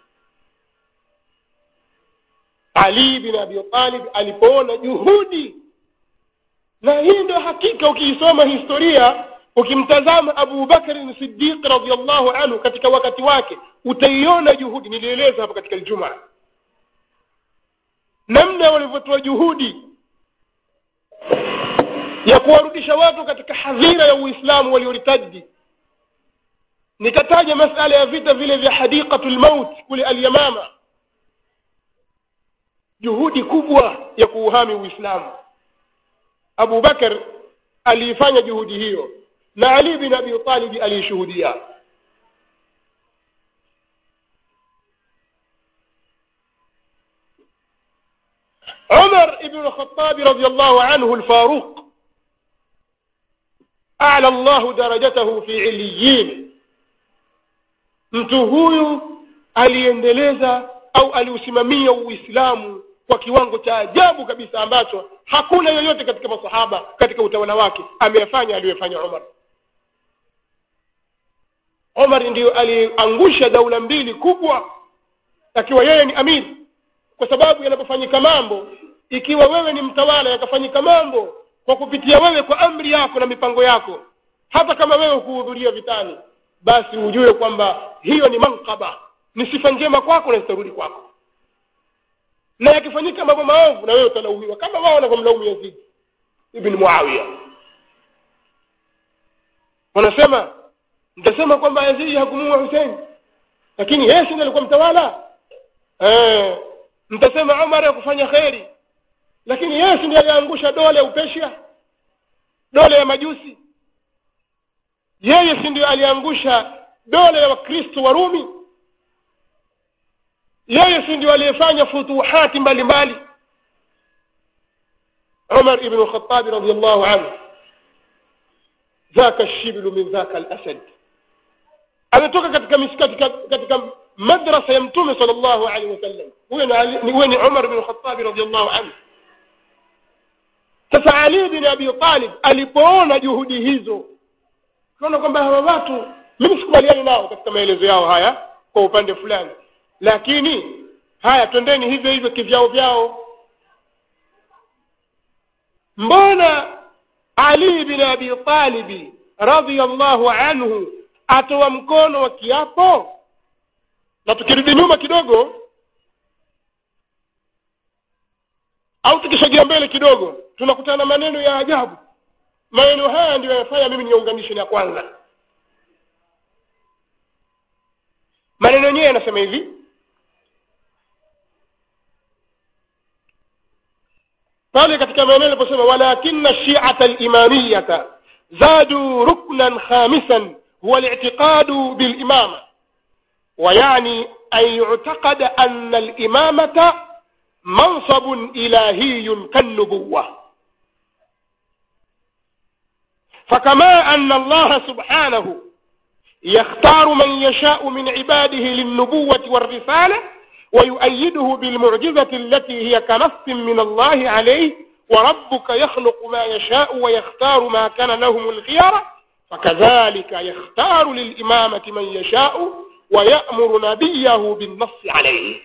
ali bin abi talib alipoona juhudi na hii ndio hakika ukiisoma historia ukimtazama abu bakari sidiq radiallahu anhu katika wakati wake utaiona juhudi nilieleza hapa katika ljumaa namna walivyotoa juhudi ya kuwarudisha watu katika hadhira ya uislamu walioritadi nikataja masala ya vita vile vya hadiqatu lmaut kule alyamama juhudi kubwa ya kuuhami uislamu abu bakar aliifanya juhudi hiyo na ali bin abi talib aliishuhudia عمر بن الخطاب رضي الله عنه الفاروق أعلى الله درجته في عليين mtu huyu aliendeleza au aliusimamia uislamu kwa kiwango cha ajabu kabisa ambacho hakuna yoyote katika masahaba katika utawala wake ameyafanya aliyofanya Umar Umar ndiyo aliangusha daula mbili kubwa akiwa yeye ni amiri kwa sababu yanapofanyika mambo ikiwa wewe ni mtawala yakafanyika mambo kwa kupitia wewe kwa amri yako na mipango yako hata kama wewe kuhudhuria vitani basi ujue kwamba hiyo ni mankaba ni sifa njema kwako na zitarudi kwako na yakifanyika mambo maovu na wewe utalaumiwa kama wao wanavyomlaumu Yazid ibn Muawiya wanasema mtasema kwamba Yazid hakumuua Hussein lakini yeye ndiye alikuwa mtawala eh mtasema Umar hakufanya kheri lakini yeye ndiye aliangusha dola ya Upeshia dola ya majusi yeye si ndio aliangusha dola ya wakristo wa Rumi yeye si ndio aliyefanya futuhati mbalimbali Umar ibn al-Khattab radiyallahu anhu ذاك الشبل من ذاك الأسد ametoka katika misikati katika madrasa ya mtume sallallahu alaihi wasallam huyo ni huyo ni Umar ibn Khattab radiyallahu anhu sasa Ali bin Abi Talib alipoona juhudi hizo tunaona kwamba hawa watu mimi sikubaliani nao katika maelezo yao haya kwa upande fulani lakini haya twendeni hivyo hivyo kivyao vyao mbona Ali bin Abi Talib radhiyallahu anhu atoa mkono wa kiapo na tukirudi nyuma kidogo au tukisogea mbele kidogo tunakutana maneno ya ajabu maneno haya ndio yanafanya mimi niunganishe na kwanza maneno yenyewe yanasema hivi pale katika maneno aliposema walakinna shi'ata al-imamiyata zadu ruknan khamisan huwa al-i'tiqadu bil-imama ويعني أن يعتقد أن الإمامة منصب إلهي كالنبوة فكما أن الله سبحانه يختار من يشاء من عباده للنبوة والرسالة ويؤيده بالمعجزة التي هي كنص من الله عليه وربك يخلق ما يشاء ويختار ما كان لهم الخيار فكذلك يختار للإمامة من يشاء ويأمر نبيه بالنص عليه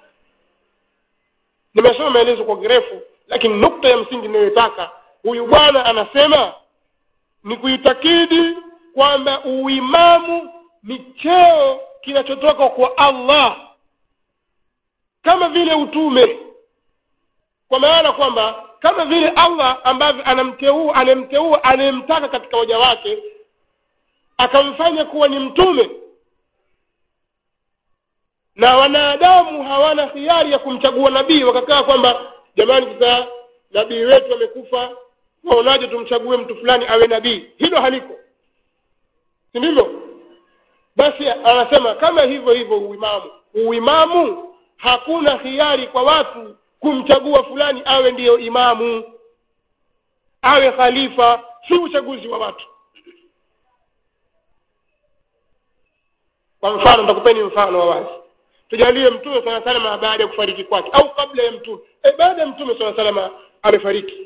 nimesoma maelezo kwa kirefu lakini nukta ya msingi ninayotaka huyu bwana anasema ni kuitakidi kwamba uimamu ni cheo kinachotoka kwa Allah kama vile utume kwa maana kwamba kama vile Allah ambavyo anamteua anemteua anemtaka katika waja wake akamfanya kuwa ni mtume na wanadamu hawana hiari ya kumchagua nabii wakakaa kwamba jamani sasa nabii wetu amekufa waonaje tumchague mtu fulani awe nabii hilo haliko si ndivyo basi anasema kama hivyo hivyo uimamu uimamu hakuna hiari kwa watu kumchagua fulani awe ndiyo imamu awe khalifa si uchaguzi wa watu kwa mfano nitakupeni mfano wa wazi tujalie mtume sala salama baada ya kufariki kwake au kabla ya mtume e, baada ya mtume sala salama amefariki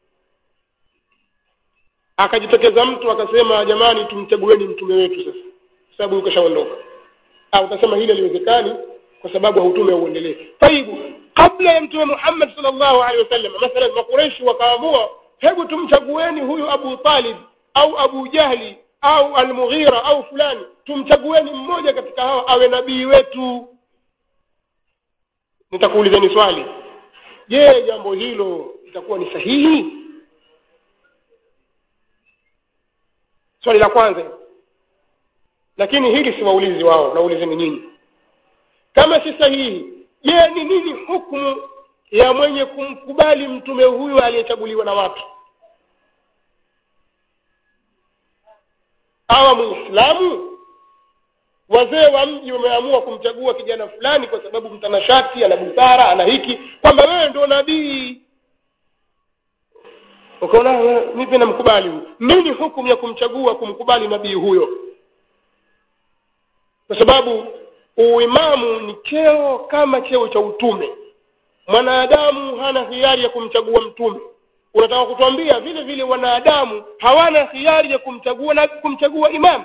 akajitokeza mtu akasema jamani tumchagueni mtume wetu sasa sababu yuko shaondoka au utasema hili haliwezekani kwa sababu hautume auendelee taibu kabla ya mtume Muhammad sallallahu alaihi wasallam mathalan makureishi wakaamua hebu tumchagueni huyu Abu Talib au Abu Jahli au Al-Mughira au fulani tumchagueni mmoja katika hao awe nabii wetu nitakuulizeni swali je jambo hilo litakuwa ni sahihi swali la kwanza lakini hili si waulizi wao naulizeni nyinyi kama si sahihi je ni nini hukumu ya mwenye kumkubali mtume huyu aliyechaguliwa na watu awa muislamu wazee wa mji wameamua kumchagua kijana fulani kwa sababu mtanashati ana busara ana hiki kwamba wewe ndio nabii ukaona mi pia namkubali huyu nini hukumu ya kumchagua kumkubali nabii huyo kwa sababu uimamu ni cheo kama cheo cha utume mwanadamu hana hiari ya kumchagua mtume unataka kutuambia vile vile wanadamu hawana hiari ya kumchagua na kumchagua imamu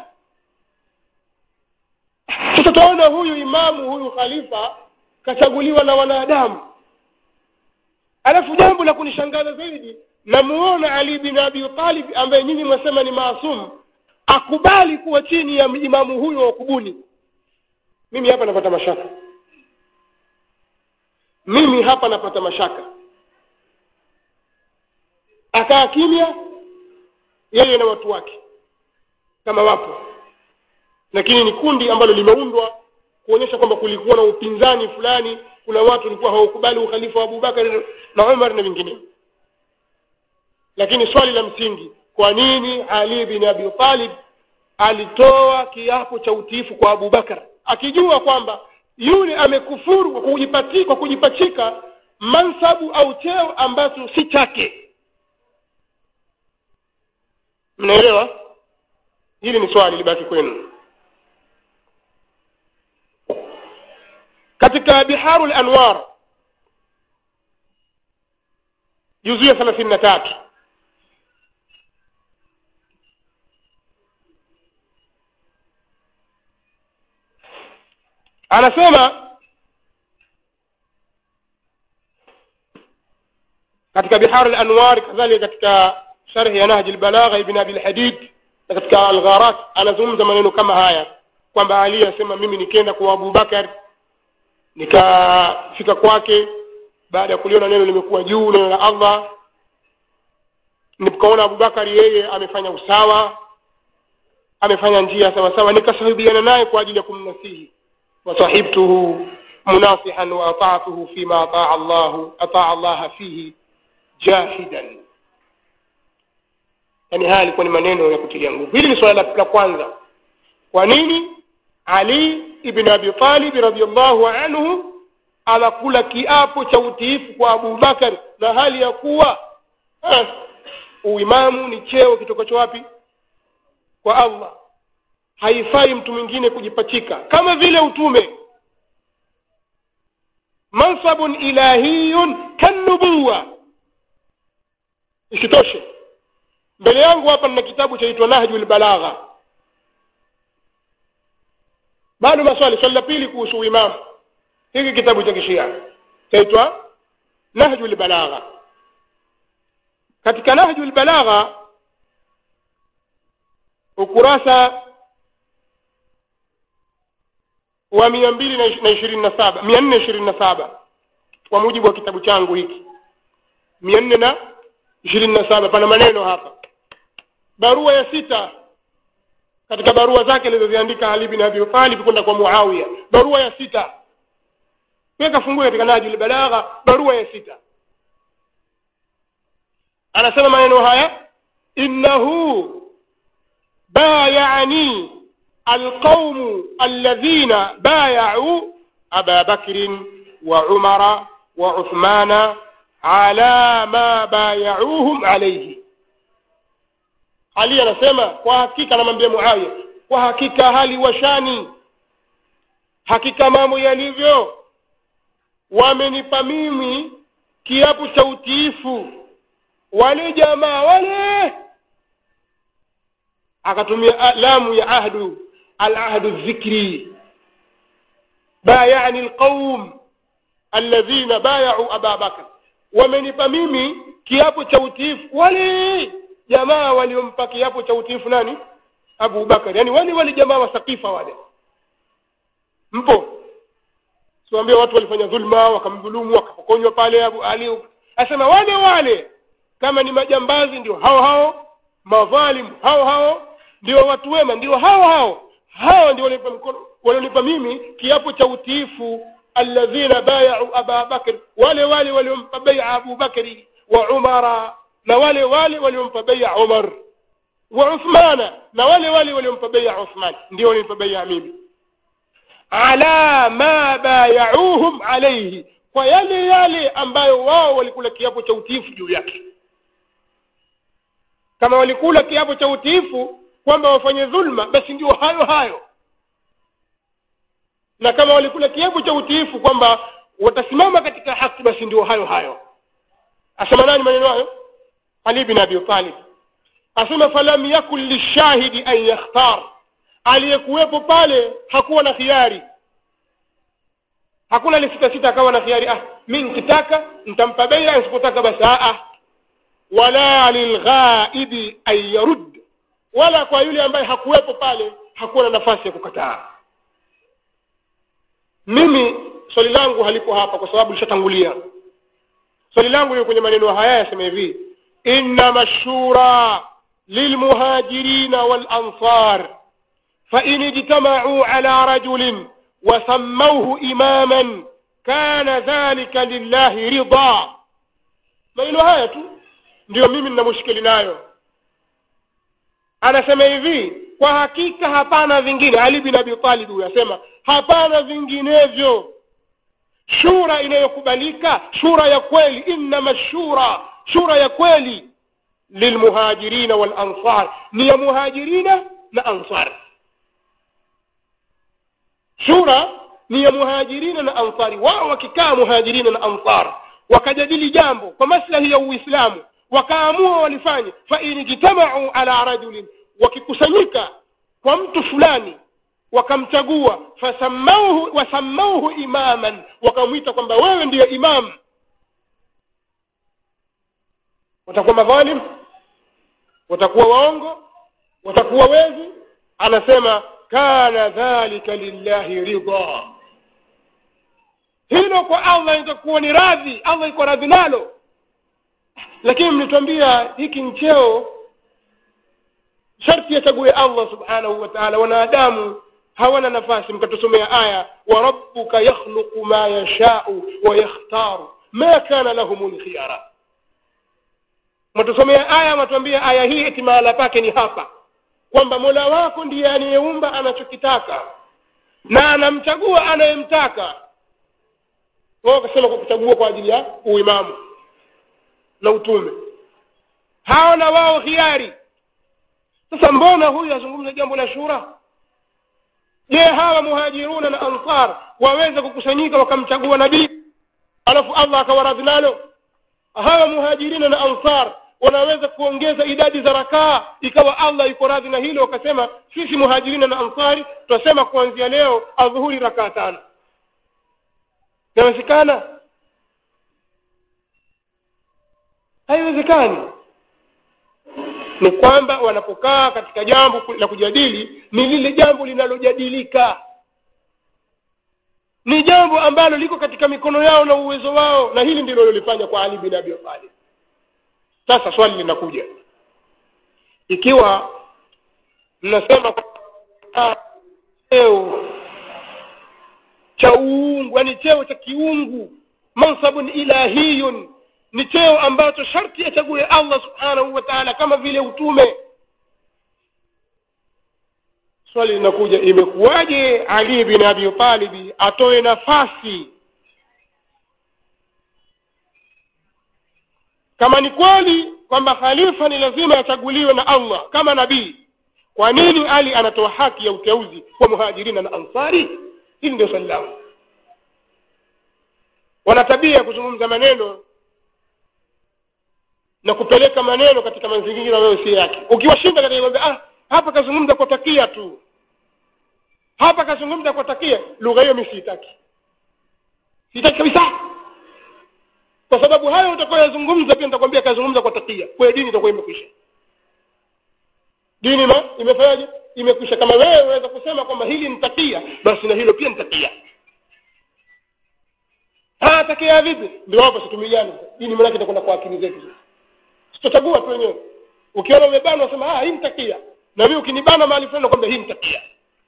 sasa tutaona huyu imamu huyu khalifa kachaguliwa na wanadamu alafu jambo la kunishangaza zaidi namuona ali bin abi talib ambaye nyinyi mwasema ni maasum akubali kuwa chini ya imamu huyo wa kubuni mimi hapa napata mashaka mimi hapa napata mashaka akaa kimya yeye na watu wake kama wapo lakini ni kundi ambalo limeundwa kuonyesha kwamba kulikuwa na upinzani fulani kuna watu walikuwa hawakubali ukhalifa wa abubakar na umar na vinginevyo lakini swali la msingi kwa nini ali bin abi talib alitoa kiapo cha utiifu kwa abubakar akijua kwamba yule amekufuru kwa kujipati, kwa kujipachika mansabu au cheo ambacho si chake mnaelewa hili ni swali libaki kwenu katika biharu lanwar juzu ya thelathini na tatu anasema katika biharu lanwar kadhalika katika sharhi ya nahji lbalagha ibn abi lhadid na katika algharat anazungumza maneno kama haya kwamba ali asema mimi nikenda kwa abubakar nikafika kwake baada ya kuliona neno limekuwa juu neno la allah nikaona abubakari yeye amefanya usawa amefanya njia sawa sawa nikasahibiana naye kwa ajili ya kumnasihi wasahibtuhu munasihan wa ata'tuhu fima ataa Allah ataa Allah fihi jahidan yani haya ilikuwa ni maneno ya kutilia nguvu hili ni swala la kwanza kwa nini Ali ibn Abi Talib radhiyallahu anhu anakula kiapo cha utiifu kwa Abu Bakar na hali ya kuwa eh, uimamu ni cheo kitokacho wapi kwa Allah haifai mtu mwingine kujipachika kama vile utume mansabun ilahiyun kanubuwa isitoshe mbele yangu hapa nina kitabu chaitwa nahjul balagha bado maswali swali la pili kuhusu uimamu hiki kitabu cha kishia chaitwa nahjul balagha katika nahjul balagha ukurasa wa mia mbili na ishirini na saba mia nne ishirini na saba kwa mujibu wa kitabu changu hiki mia nne na ishirini na saba pana maneno hapa barua ya sita katika barua zake alizoziandika Ali bin Abi Talib kwenda kwa Muawiya barua ya sita weka fungue katika Najul Balagha barua ya sita anasema maneno haya innahu بايعني القوم الذين بايعوا أبا بكر وعمر وعثمان على ما بايعوهم عليه Ali anasema kwa hakika anamwambia Muawiya kwa hakika hali washani hakika mambo yalivyo wamenipa mimi kiapo cha utiifu wale jamaa wale akatumia lamu ya ahdu alahdu dhikri bayani alqaum alladhina bayau aba bakr wamenipa mimi kiapo cha utiifu wale jamaa waliompa kiapo cha utiifu nani abu bakar yani wale wale jamaa wa sakifa wale mpo siwaambie watu walifanya dhulma wakamdhulumu wakapokonywa pale abu ali asema wale wale kama ni majambazi ndio hao hao madhalimu hao hao ndio watu wema ndio hao hao hao ndio walionipa mkono walionipa mimi kiapo cha utiifu alladhina bayau aba bakr wale wale waliompa bai'a abu bakri wa umara na wale wale waliompa bai'a umar wa uthmana na wale wale waliompa beia uthman ndio waliompa beia mimi ala ma bayauhum alaihi kwa yale yale ambayo wao walikula kiapo cha utiifu juu yake kama walikula kiapo cha utiifu kwamba wafanye dhulma basi ndio hayo hayo na kama walikula kiapo cha utiifu kwamba watasimama katika haki basi ndio hayo hayo asema nani maneno hayo ali bin abi talib asema falam yakun lishahidi an yakhtar aliyekuwepo pale hakuwa na khiari hakuna lisitasita akawa na khiari ah mi nkitaka ntampa beia nsipotaka basi ah wala lilghaibi an yarud wala kwa yule ambaye hakuwepo pale hakuwa na nafasi ya kukataa mimi swali langu halipo hapa kwa sababu lishatangulia swali langu liko kwenye maneno haya yasema hivi innama shura lilmuhajirina walansar فإن اجتمعوا على رجل وسموه إماما كان ذلك لله رضا maneno haya tu ndio mimi nina mushkili nayo anasema hivi kwa hakika hapana vingine ali bin abi talib huyo asema hapana vinginevyo shura inayokubalika shura ya kweli innama shura shura ya kweli lilmuhajirina walansar ni ya muhajirina na ansar shura ni ya muhajirina na ansari wao wakikaa muhajirina na ansar wakajadili jambo kwa maslahi ya uislamu wakaamua walifanye fain ijtamau ala rajulin wakikusanyika kwa mtu fulani wakamchagua fasamauhu wasamauhu imaman wakamwita kwamba wewe ndiyo imam watakuwa madhalim watakuwa waongo watakuwa wezi anasema kana dhalika lillahi ridha hilo kwa allah itakuwa ni radhi allah iko radhi nalo lakini mlituambia hiki ncheo sharti achague allah subhanahu wa taala wanadamu hawana nafasi mkatusomea aya wa rabbuka yakhluqu ma yashau wa yakhtaru ma kana lahum lkhiyara mwatusomea aya mwatuambia aya hii eti mahala pake ni hapa kwamba mola wako ndiye anayeumba anachokitaka na anamchagua anayemtaka wao wakasema kwa kuchagua kwa ajili ya uimamu na utume hao na wao hiari sasa mbona huyu azungumza jambo la shura je hawa muhajiruna na ansar waweza kukusanyika wakamchagua nabii alafu allah akawaradhi nalo hawa muhajirina na ansar wanaweza kuongeza idadi za rakaa ikawa allah yuko radhi na hilo wakasema sisi muhajirina na ansari tutasema kuanzia leo adhuhuri rakaa tano inawezekana haiwezekani ni kwamba wanapokaa katika jambo la kujadili ni lile jambo linalojadilika ni jambo ambalo liko katika mikono yao na uwezo wao na hili ndilo lilifanya kwa ali bin abi talib sasa swali linakuja ikiwa mnasema cheo cha uungu yani cheo cha kiungu mansabun ilahiyun ni cheo ambacho sharti achague allah subhanahu wa taala kama vile utume swali linakuja imekuwaje ali bin abi talibi atoe nafasi kama ni kweli kwamba khalifa ni lazima achaguliwe na allah kama nabii kwa nini ali anatoa haki ya uteuzi kwa muhajirina na ansari hili ndio swali langu wana tabia ya kuzungumza maneno na kupeleka maneno katika mazingira ambayo si yake ukiwashinda katika kwamba ah hapa kazungumza kwa takia tu hapa kazungumza kwa takia lugha hiyo mimi siitaki sitaki kabisa kwa sababu hayo utakayoyazungumza pia nitakwambia kazungumza kwa takia kwa dini itakuwa imekwisha dini ma imefanyaje imekwisha kama wewe unaweza kusema kwamba hili ni takia basi na hilo pia ni takia ah takia vipi ndio hapo situmiane dini maana itakwenda kwa akili zetu tutachagua tu wenyewe ukiona umebana unasema ah hii ni takia na mimi ukinibana mahali fulani nakwambia hii ni takia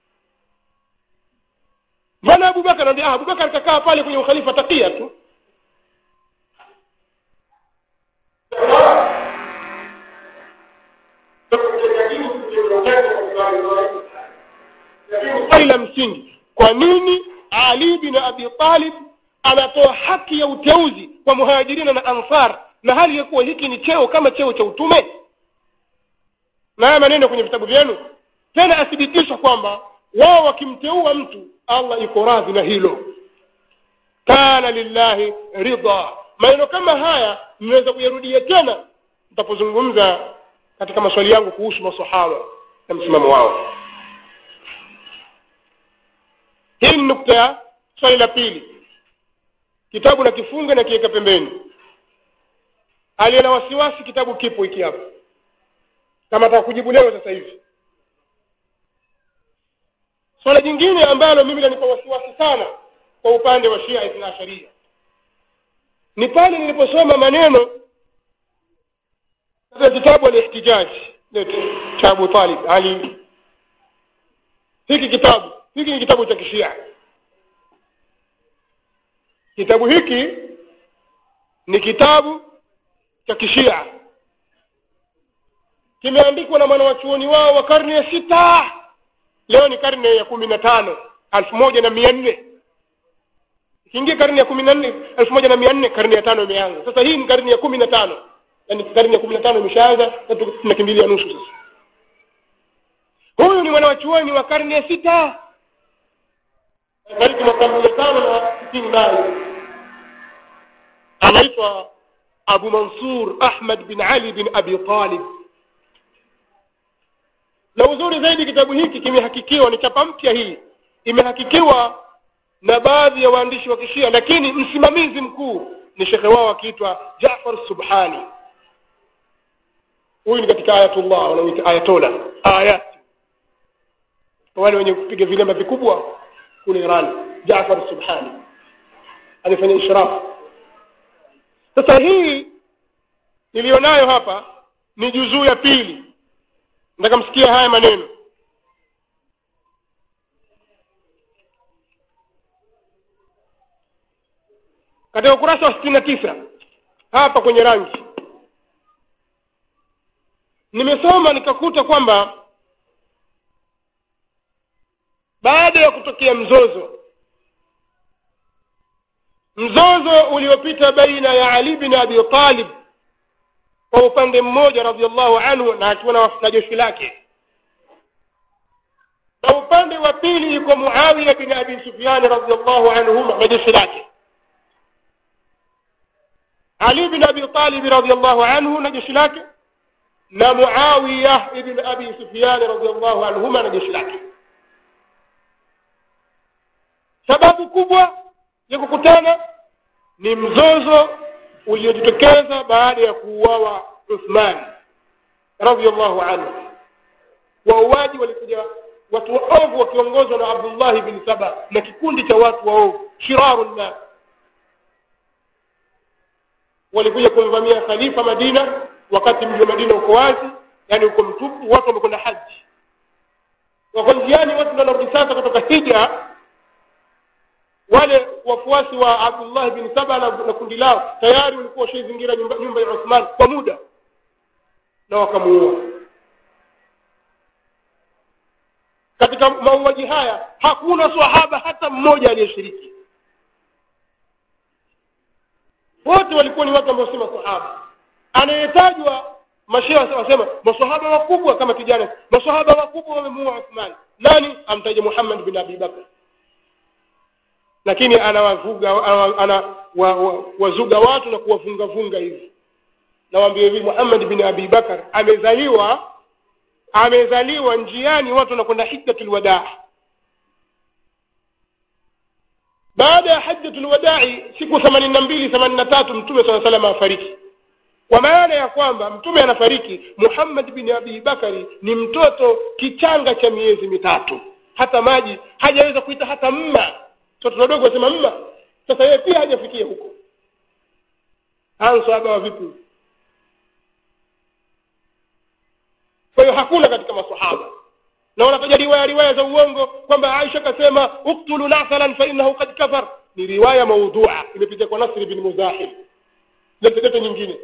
maana Abubakar anambia ah Abubakar kakaa pale kwenye ukhalifa takia tu swali la msingi kwa nini ali bin abi talib anatoa haki ya uteuzi kwa muhajirina na ansar na hali ya kuwa hiki ni cheo kama cheo cha utume na haya maneno kwenye vitabu vyenu tena athibitisha kwamba wao wakimteua mtu allah iko radhi na hilo kana lillahi ridha maneno kama haya mnaweza kuyarudia tena mtapozungumza katika maswali yangu kuhusu masahaba na msimamo wao hii ni nukta ya swali la pili kitabu na kifunga na kiweka pembeni aliye na wasiwasi kitabu kipo hiki hapa kama ataka kujibu leo sasa hivi swala jingine ambalo mimi lanipa wasiwasi sana kwa upande wa shia ithna asharia ni pale niliposoma maneno katika kitabu alihtijaj cha abu talib ali hiki kitabu hiki ni kitabu cha kishia kitabu hiki ni kitabu cha kishia kimeandikwa na mwanawachuoni wao wa karne ya sita leo ni karne ya kumi na tano elfu moja na mia nne ikiingia karne ya kumi na nne elfu moja na mia nne karne ya tano imeanza sasa hii ni karne ya kumi na tano yaani karne ya kumi na tano imeshaanza tunakimbilia nusu sasa huyu ni mwanawachuoni wa karne ya sita fariki mwaka mia tano na sitini nayo anaitwa abu mansur ahmad bin ali bin abi talib na uzuri zaidi kitabu hiki kimehakikiwa ni chapa mpya hii imehakikiwa na baadhi ya waandishi wa kishia lakini msimamizi mkuu ni shekhe wao akiitwa jafar subhani huyu ni katika ayatullah wanaoita ayatola ayat wale wenye kupiga vilema vikubwa kule iran jafar subhani alifanya ishrafu sasa hii niliyonayo hapa ni juzuu ya pili nataka msikia haya maneno katika ukurasa wa sitini na tisa hapa kwenye rangi nimesoma nikakuta kwamba baada ya kutokea mzozo mzozo uliopita baina ya ali bin abi talib kwa upande mmoja radiallahu anhu na akiwa na jeshi lake na upande wa pili yuko muawiya bin abi sufyani radiallahu anhuma na jeshi lake ali bin abi talib radiallahu anhu na jeshi lake na muawiya ibn abi sufyani radiallahu anhuma na jeshi lake sababu kubwa ya kukutana ni mzozo uliojitokeza baada ya kuuawa Uthman radhiallahu anhu. Wauaji walikuja watu waovu wakiongozwa na Abdullah bin Saba na kikundi cha watu waovu shiraru nnas, walikuja kumvamia khalifa Madina wakati mji wa Madina uko wazi, yani uko mtupu, watu wamekwenda haji, wako njiani, watu ndio wanarudi sasa kutoka hija wale wafuasi wa Abdullah bin Saba na, na kundi lao tayari walikuwa washaizingira nyumba, nyumba ya Uthman kwa muda na wakamuua. Katika mauaji haya hakuna swahaba hata mmoja aliyeshiriki, wote walikuwa ni watu ambao si masahaba. Anayetajwa mashehe wasema masahaba wakubwa kama kijana, masahaba wakubwa wamemuua Uthman. Nani? Amtaja Muhammad bin Abi Bakr lakini anawavuga ana wa, wa, wazuga watu na kuwavungavunga hivi nawaambia hivi Muhammad bin Abi Bakar amezaliwa amezaliwa njiani watu wanakwenda hijjatul wadaa baada ya hajjatul wadai siku themanini na mbili themanini na tatu mtume saa salam afariki kwa maana ya kwamba mtume anafariki Muhammad bin Abi Bakari ni mtoto kichanga cha miezi mitatu hata maji hajaweza kuita hata mma watoto wadogo wasema mma sasa yeye pia hajafikia huko answaba wa vipi kwa hiyo hakuna katika masahaba na wanataja riwaya riwaya za uongo kwamba Aisha kasema uktulu nathalan fa innahu qad kafar ni riwaya maudhua imepita kwa Nasr bin Muzahim lete nyingine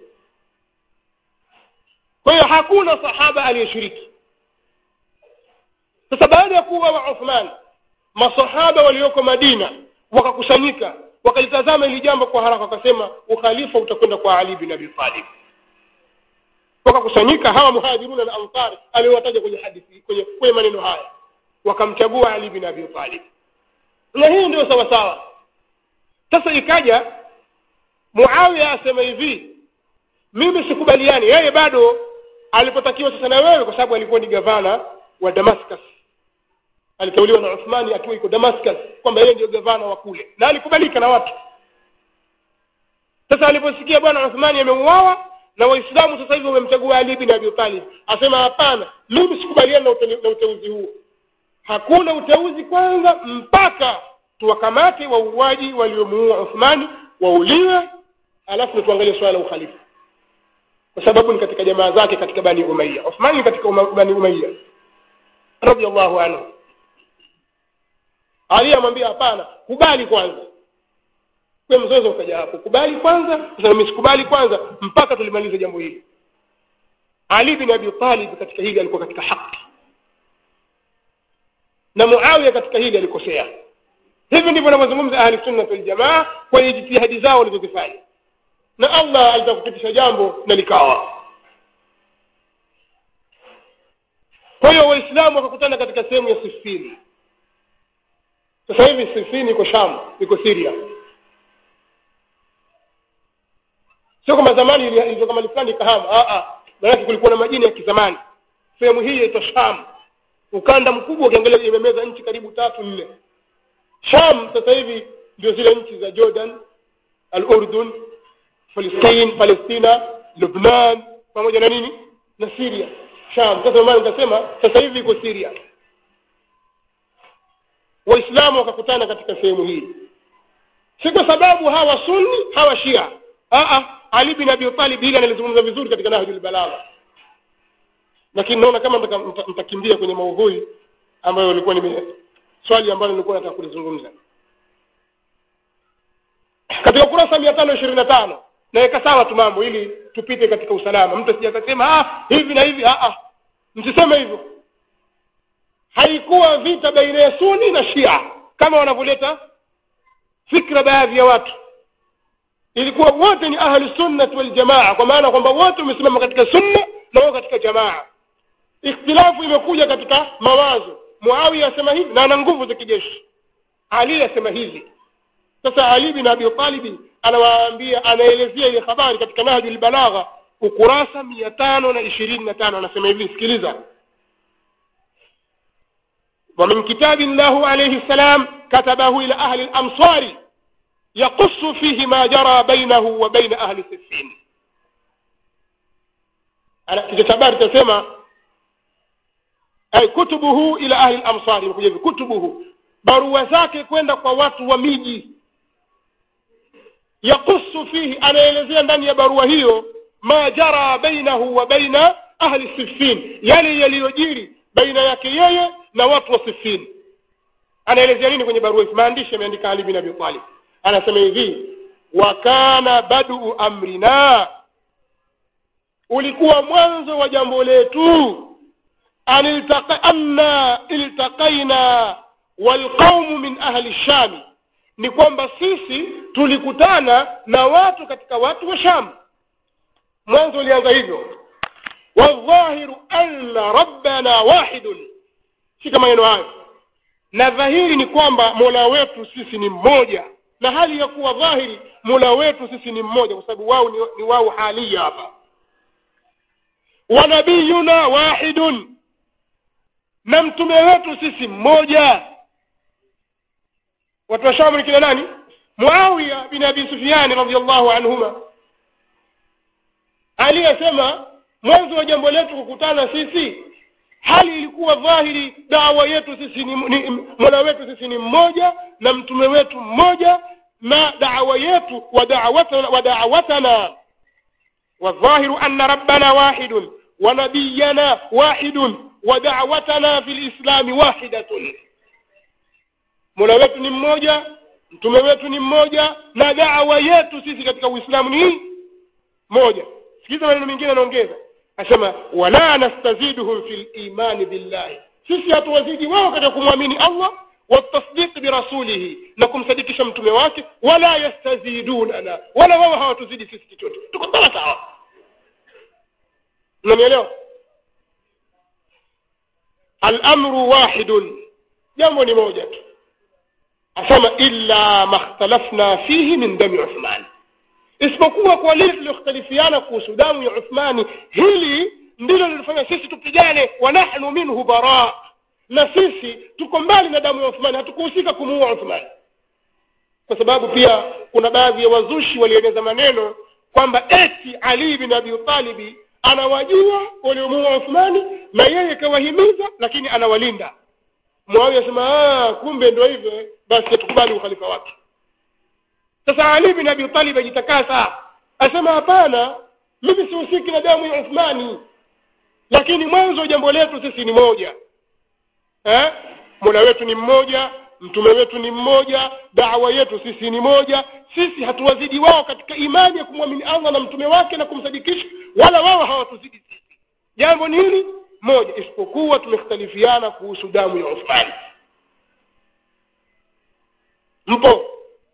kwa hiyo hakuna sahaba aliyeshiriki sasa baada ya kuwa wa Uthman masahaba walioko madina wakakusanyika wakalitazama hili jambo kwa haraka wakasema ukhalifa utakwenda kwa ali bin abi talib wakakusanyika hawa muhajiruna na ansari aliowataja kwenye hadithi kwenye, kwenye maneno haya wakamchagua ali bin abi talib na hii ndio sawa sawa sasa ikaja muawiya asema hivi mimi sikubaliani yeye bado alipotakiwa sasa na wewe kwa sababu alikuwa ni gavana wa damascus aliteuliwa na uthmani akiwa iko damascus kwamba yeye ndio gavana wa kule na alikubalika na watu sasa aliposikia bwana uthmani ameuawa na waislamu sasa hivi wamemchagua ali bin abi talib asema hapana mimi sikubaliani na, ute, na uteuzi huo hakuna uteuzi kwanza mpaka tuwakamate wauaji waliomuua uthmani wauliwe alafu tuangalie swala la ukhalifa kwa sababu ni katika jamaa zake katika bani umaiya uthmani ni katika uma, bani umaiya radiallahu anhu ali amwambia hapana kubali kwanza kwa mzozo ukaja hapo kubali kwanza sasa mimi sikubali kwanza mpaka tulimalize jambo hili ali bin abi talib katika hili alikuwa katika haki na muawiya katika hili alikosea hivi ndivyo wanavyozungumza ahli sunna wal jamaa kwenye jitihadi zao walizozifanya na allah alitaka kupitisha jambo na likawa kwa hiyo waislamu wakakutana katika sehemu ya sifini sasa hivi sifini iko sham iko siria sio kama zamani ilivyo kama fulani kahama maanake kulikuwa na majina ya kizamani sehemu hii yaitwa sham ukanda mkubwa ukiangalia imemeza nchi karibu tatu nne sham sasa hivi ndio zile nchi za jordan al urdun palestine palestina lubnan pamoja na nini na syria sham sasa maana nikasema sasa hivi iko syria waislamu wakakutana katika sehemu hii si kwa sababu hawa sunni hawa shia Aa, ali bin abi talib hili analizungumza vizuri katika nahjul balagha lakini naona kama mtakimbia kwenye maudhui ambayo ilikuwa nime swali ambalo nilikuwa nataka kulizungumza katika ukurasa mia tano ishirini na tano naweka sawa tu mambo ili tupite katika usalama mtu asija akasema ah, hivi na hivi ah, ah. msiseme hivyo haikuwa vita baina ya suni na shia kama wanavyoleta fikra baadhi ya watu ilikuwa wote ni ahli sunnati waljamaa kwa maana kwamba wote wamesimama katika sunna na wao katika jamaa ikhtilafu imekuja katika mawazo muawiya asema hivi na ana nguvu za kijeshi ali asema hivi sasa ali bin abi talibi anawaambia anaelezea ile habari katika nahju lbalagha ukurasa mia tano na ishirini na tano anasema hivi sikiliza ومن كتاب الله عليه السلام كتبه إلى أهل الأمصار يقص فيه ما جرى بينه وبين أهل سفين أنا كتابات تسمى أي كتبه إلى أهل الأمصار كتبه barua zake kwenda kwa watu wa miji yakusu fihi anaelezea ndani ya barua hiyo ma jara bainahu wa baina ahli sifin yale yaliyojiri baina yake yeye na watu wa sifin anaelezea nini kwenye barua hizi maandishi ameandika ali bin abi talib anasema hivi wa kana badu amrina ulikuwa mwanzo wa jambo letu anna iltaqaina walqaumu min ahli shami ni kwamba sisi tulikutana na watu katika watu wa sham mwanzo ulianza hivyo wadhahiru anna rabbana wahidun shika maneno hayo na dhahiri ni kwamba mola wetu sisi ni mmoja na hali ya kuwa dhahiri mola wetu sisi ni mmoja kwa sababu wao ni, ni wao halia hapa wa nabiyuna wahidun na mtume wetu sisi mmoja watu wa shamu ni kina nani muawiya bin abi sufiani radiallahu anhuma aliyesema mwanzo wa jambo letu kukutana sisi hali ilikuwa dhahiri dawa yetu sisi ni, ni mola wetu sisi ni mmoja na mtume wetu mmoja na dawa yetu wa da'watana wa da'watana والظاهر أن ربنا واحد ونبينا واحد ودعوتنا في الإسلام واحدة mola wetu ni mmoja mtume wetu ni mmoja na dawa yetu sisi katika uislamu ni moja sikiza maneno mengine anaongeza asema wala nastaziduhum fi limani billahi sisi hatuwazidi wao katika kumwamini allah والتصديق برسوله نكم صديقش mtume wake wala yastazidunana wala wao hawatuzidi sisi chochote tuko sawa sawa unanielewa al-amru wahidun jambo ni moja tu asema illa makhtalafna fihi min dami Uthman isipokuwa kwa lile tulioختلفiana kuhusu damu ya Uthmani hili ndilo lilifanya sisi tupigane wa nahnu minhu bara na sisi tuko mbali na damu ya Uthmani hatukuhusika kumuua Uthmani kwa sababu pia kuna baadhi ya wazushi walieneza maneno kwamba eti Ali bin Abi Talib anawajua waliomuua Uthmani na yeye kawahimiza lakini anawalinda Muawiya asema ah kumbe ndio hivyo basi tukubali ukhalifa wake sasa Ali bin Abi Talib ajitakasa asema hapana mimi sihusiki na damu ya Uthmani lakini mwanzo jambo letu sisi ni moja eh Mola wetu ni mmoja mtume wetu ni mmoja dawa yetu sisi ni moja sisi hatuwazidi wao katika imani ya kumwamini Allah na mtume wake na kumsadikisha wala wao hawatuzidi sisi jambo ni hili moja isipokuwa tumekhtalifiana kuhusu damu ya Uthmani mpo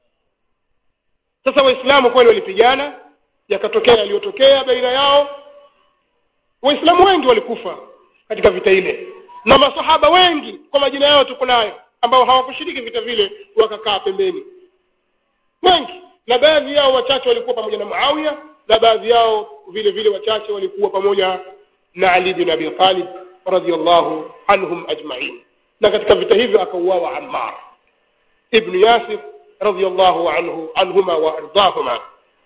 sasa waislamu kweli walipigana yakatokea yaliyotokea baina yao waislamu wengi walikufa katika vita ile na masahaba wengi kwa majina yao tuko nayo ambao hawakushiriki vita vile wakakaa pembeni wengi na baadhi yao wachache walikuwa pamoja na Muawiya na baadhi yao vile vile wachache walikuwa pamoja na Ali bin Abi Talib radhiyallahu anhum ajma'in na katika vita hivyo akauawa Ammar ibn Yasir radhiyallahu anhu anhuma wa ardahuma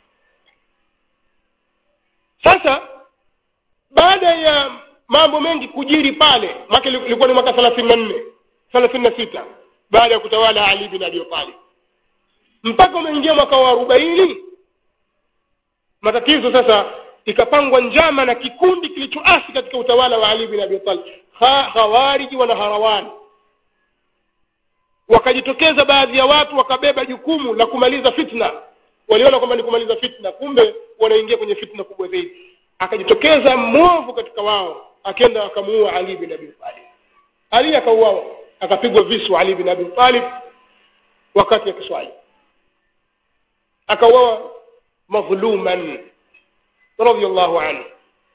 sasa baada ya mambo mengi kujiri pale mwaka ilikuwa ni mwaka 34 36 baada ya kutawala Ali bin Abi Talib mpaka umeingia mwaka wa 40 matatizo sasa ikapangwa njama na kikundi kilichoasi katika utawala wa Ali bin Abi Talib khawariji wana harawani wakajitokeza baadhi ya watu wakabeba jukumu la kumaliza fitna waliona kwamba ni kumaliza fitna kumbe wanaingia kwenye fitna kubwa zaidi akajitokeza mwovu katika wao akenda akamuua Ali bin Abi Talib Ali akauawa akapigwa visu Ali bin Abi Talib wakati akiswali akauawa madhuluman radiyallahu anhu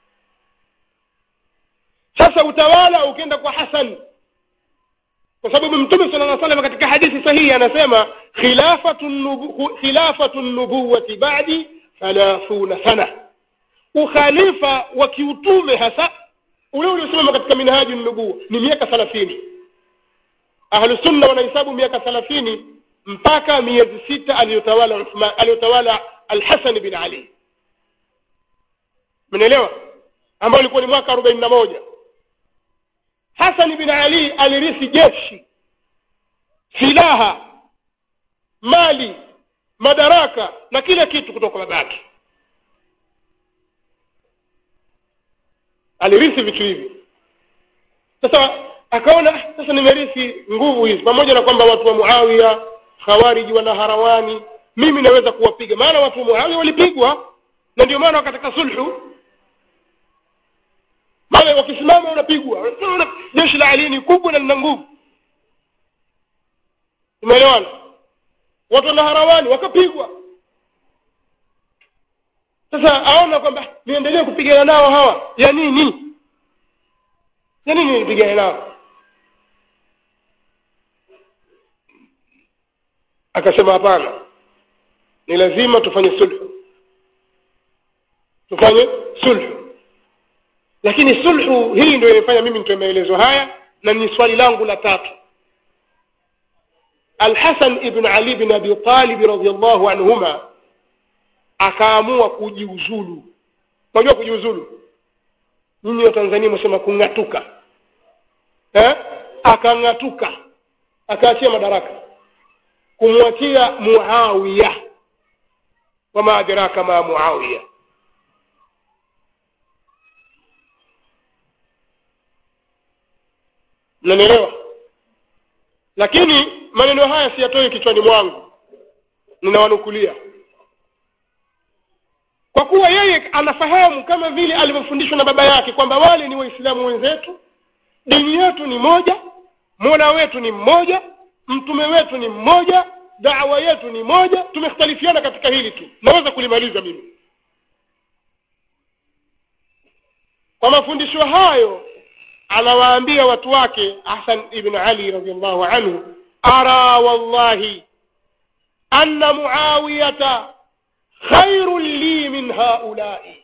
sasa utawala ukienda kwa Hassan kwa sababu mtume sallallahu alaihi wasallam katika hadithi sahihi anasema khilafatu nubu, khilafatu nubuwati ba'di 30 sana ukhalifa wa kiutume hasa ule uliosimama katika minhaji nubuwa ni miaka 30 ahlu sunna wanahesabu miaka 30 mpaka miezi sita aliyotawala Uthman aliyotawala al-Hasan bin Ali mnaelewa ambao ilikuwa ni mwaka 41 Hassan bin Ali alirithi jeshi silaha mali madaraka na kila kitu kutoka babake alirithi vitu hivi sasa akaona sasa nimerithi nguvu hizi pamoja na kwamba watu wa Muawiya khawariji wana harawani mimi naweza kuwapiga maana watu wa Muawiya walipigwa na ndio maana wakataka sulhu maana wakisimama unapigwa jeshi la Ali ni kubwa na lina nguvu umeelewana watu wana harawani wakapigwa sasa aona kwamba niendelee kupigana nao hawa ya nini ya nini nipigane nao akasema hapana ni lazima tufanye sulhu tufanye sulhu lakini sulhu hii ndio imefanya mimi nitoe maelezo haya na ni swali langu la tatu Al-Hasan ibn Ali bin Abi Talib radhiyallahu anhuma akaamua kujiuzulu unajua kujiuzulu nyinyi wa Tanzania msema kung'atuka eh akang'atuka akaachia madaraka kumwachia Muawiya wama adraka ma Muawiya mnanielewa lakini maneno haya siyatoi kichwani mwangu ninawanukulia kwa kuwa yeye anafahamu kama vile alivyofundishwa na baba yake kwamba wale ni waislamu wenzetu dini yetu ni moja mola wetu ni mmoja mtume wetu ni mmoja dawa yetu ni moja tumekhtalifiana katika hili tu naweza kulimaliza mimi kwa mafundisho hayo anawaambia watu wake hasan ibn ali radiallahu anhu ara wallahi anna muawiyata khairun li min haulai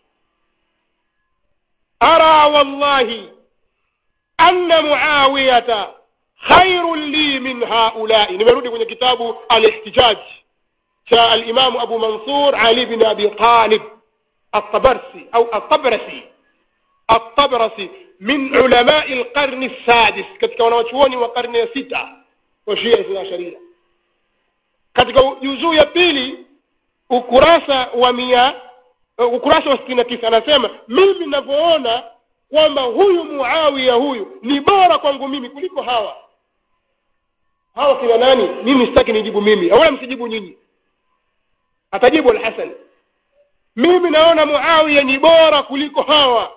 ara wallahi anna muawiyata khairun li min haulai nimerudi kwenye kitabu alihtijaj cha alimamu abu mansur ali bin abi talib الطبرسي أو الطبرسي الطبرسي من علماء القرن السادس katika wanawachuoni wa karne ya sita wa shia ithna sharia katika juzuu ya pili ukurasa wa mia ukurasa wa sitini na tisa anasema mimi ninavyoona kwamba huyu muawiya huyu ni bora kwangu mimi kuliko hawa hawa kina nani mimi sitaki nijibu mimi wala msijibu nyinyi atajibu alhasan mimi naona muawiya ni bora kuliko hawa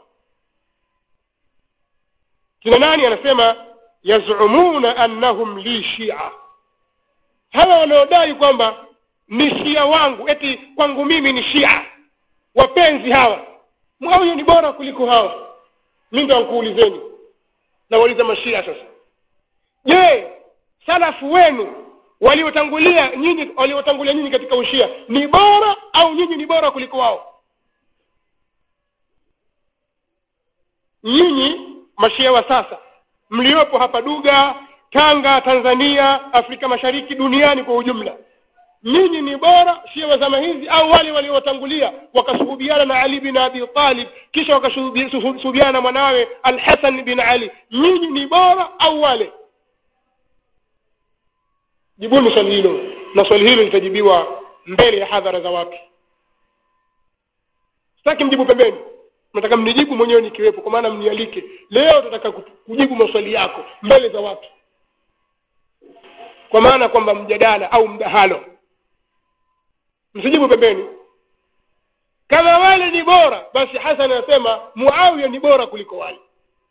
kina nani anasema yazumuna annahum li shia hawa wanaodai kwamba ni shia wangu eti kwangu mimi ni shia wapenzi hawa muawiya ni bora kuliko hawa mi ndo nkuulizeni nawauliza mashia sasa je salafu wenu waliotangulia nyinyi waliotangulia nyinyi katika ushia ni bora au nyinyi ni bora kuliko wao nyinyi mashia wa sasa mliopo hapa duga tanga tanzania afrika mashariki duniani kwa ujumla nyinyi ni bora shia wa zama hizi au wale waliowatangulia wakasuhubiana na ali bin abi talib kisha wakasuhubiana na mwanawe alhasan bin ali nyinyi ni bora au wale jibuni swali hilo na swali hilo litajibiwa mbele ya hadhara za watu sitaki mjibu pembeni nataka mnijibu mwenyewe nikiwepo kwa maana mnialike leo tutaka kujibu maswali yako mbele za watu kwa maana kwamba mjadala au mdahalo msijibu pembeni kama wale ni bora basi hasan anasema muawiya ni bora kuliko wale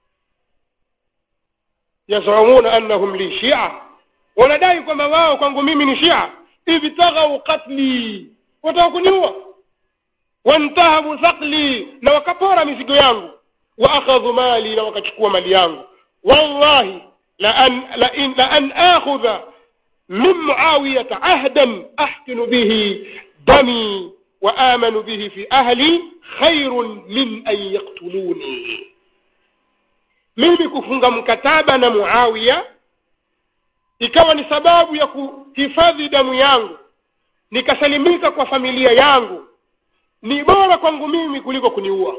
yazumuna annahum li shia wanadai kwamba wao kwangu mimi ni shia ibtaghau qatli wataka kuniua wantahabu thaqli na wakapora mizigo yangu wa akhadhu mali na wakachukua mali yangu wallahi la an la in la an akhudha min muawiyata ahdan ahkinu bihi dami wa amanu bihi fi ahli khairun min an yaktuluni mimi kufunga mkataba na muawiya ikawa ni sababu ya kuhifadhi damu yangu nikasalimika kwa familia yangu ni bora kwangu mimi kuliko kuniua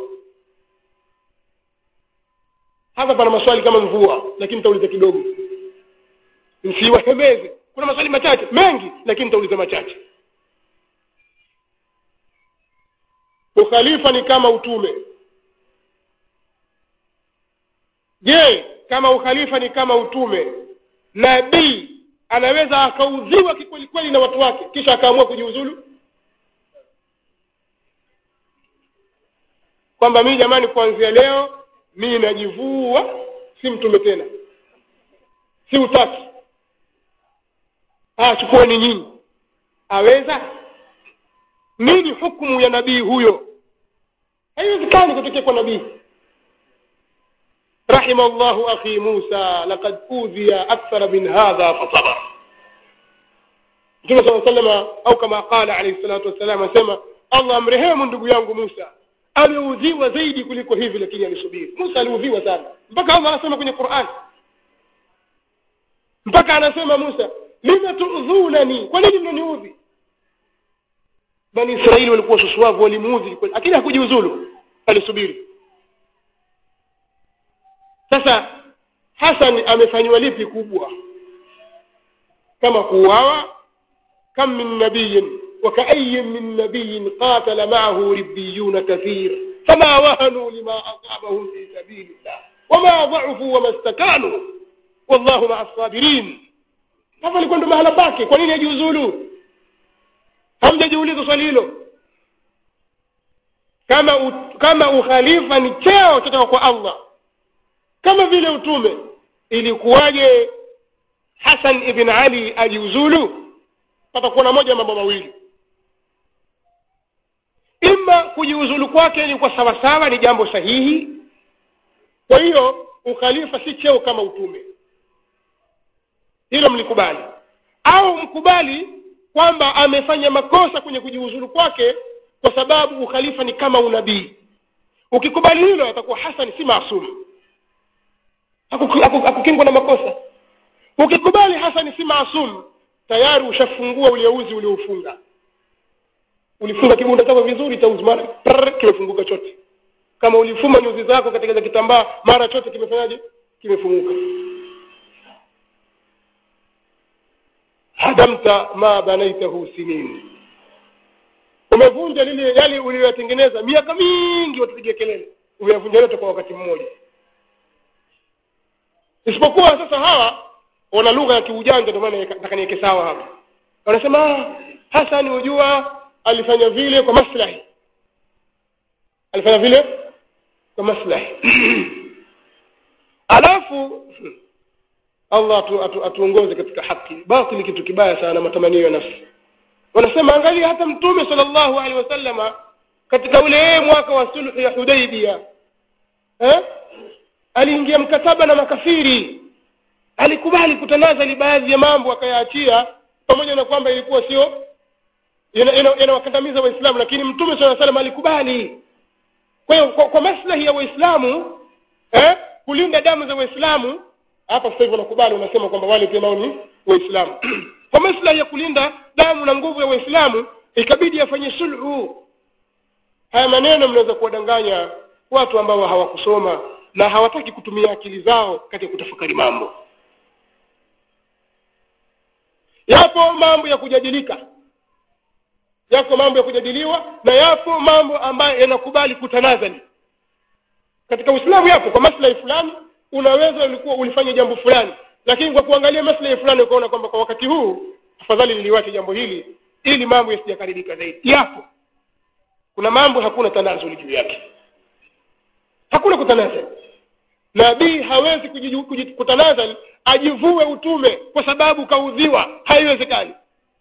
hapa pana maswali kama mvua lakini nitauliza kidogo msiwahemeze kuna maswali machache mengi lakini nitauliza machache ukhalifa ni kama utume je kama ukhalifa ni kama utume nabii anaweza akaudhiwa kikwelikweli na watu wake kisha akaamua kujiuzulu kwamba mii jamani kuanzia leo mii najivua si mtume tena si utaki ah chukueni nyinyi aweza nini hukumu ya nabii huyo haiwezekani kutokea kwa nabii رحم الله أخي موسى لقد أوذي أكثر من هذا فصبر Mtume صلى الله عليه au kama qala alayhi salatu wassalam asema Allah amrehemu ndugu yangu Musa ameudhiwa zaidi kuliko hivi lakini alisubiri Musa aliudhiwa sana mpaka Allah anasema kwenye Qur'an mpaka anasema Musa lima tuudhunani kwa nini mnaniudhi Bani Israeli walikuwa susuavu walimuudhi lakini hakujiuzulu alisubiri sasa Hassan amefanywa lipi kubwa kama kuuawa kam min nabiyin وكأي من نبي قاتل معه ربيون كثير فما وهنوا لما أصابهم في سبيل الله وما ضعفوا وما استكانوا والله مع الصابرين hapa alikuwa ndo mahala pake kwa nini ajiuzulu hamjajiuliza swali hilo kama u, kama ukhalifa ni cheo kutoka kwa allah kama vile utume ilikuwaje hasan ibn ali ajiuzulu patakuwa na moja ya mambo mawili ima kujiuzulu kwake ni kwa sawasawa ni jambo sahihi kwa hiyo ukhalifa si cheo kama utume hilo mlikubali au mkubali kwamba amefanya makosa kwenye kujiuzulu kwake kwa sababu ukhalifa ni kama unabii ukikubali hilo atakuwa hasan si maasumu hakukingwa na makosa ukikubali hasani si maasum tayari ushafungua uliouzi ulioufunga ulifunga kibunda chako vizuri cha uzmara kimefunguka chote kama ulifuma nyuzi zako katika za kitambaa mara chote kimefanyaje kimefunguka hadamta ma banaitahu sinin umevunja lile yale uliyoyatengeneza miaka mingi watupigia kelele umeyavunja yote kwa wakati mmoja isipokuwa sasa hawa wana lugha ya kiujanja ndio maana nataka niweke sawa hapa wanasema Hassan hujua alifanya vile kwa maslahi alifanya vile kwa maslahi alafu Allah atu, atu, atuongoze katika haki batili kitu kibaya sana matamanio ya nafsi wanasema angalia hata mtume sallallahu alaihi wasallama katika ule mwaka wa sulhu ya Hudaybiyah eh aliingia mkataba na makafiri alikubali kutanazali baadhi ya mambo akayaachia pamoja na kwamba ilikuwa sio yanawakandamiza waislamu lakini mtume saa salam alikubali kwa hiyo kwa, kwa maslahi ya waislamu eh, kulinda damu za waislamu hapa sasa hivi wanakubali unasema kwamba wale pia nao ni waislamu kwa maslahi ya kulinda damu na nguvu ya waislamu ikabidi afanye sulhu haya maneno mnaweza kuwadanganya watu ambao hawakusoma na hawataki kutumia akili zao katika kutafakari mambo yapo mambo ya kujadilika yako mambo ya kujadiliwa na yapo mambo ambayo yanakubali kutanazali katika uislamu yapo kwa maslahi fulani unaweza ulikuwa ulifanya jambo fulani lakini kwa kuangalia maslahi fulani ukaona kwamba kwa wakati huu afadhali niliwache jambo hili ili mambo yasijakaribika zaidi yapo kuna mambo hakuna tanazuli juu yake hakuna kutanazali nabii hawezi kutanazali ajivue utume kwa sababu kaudhiwa haiwezekani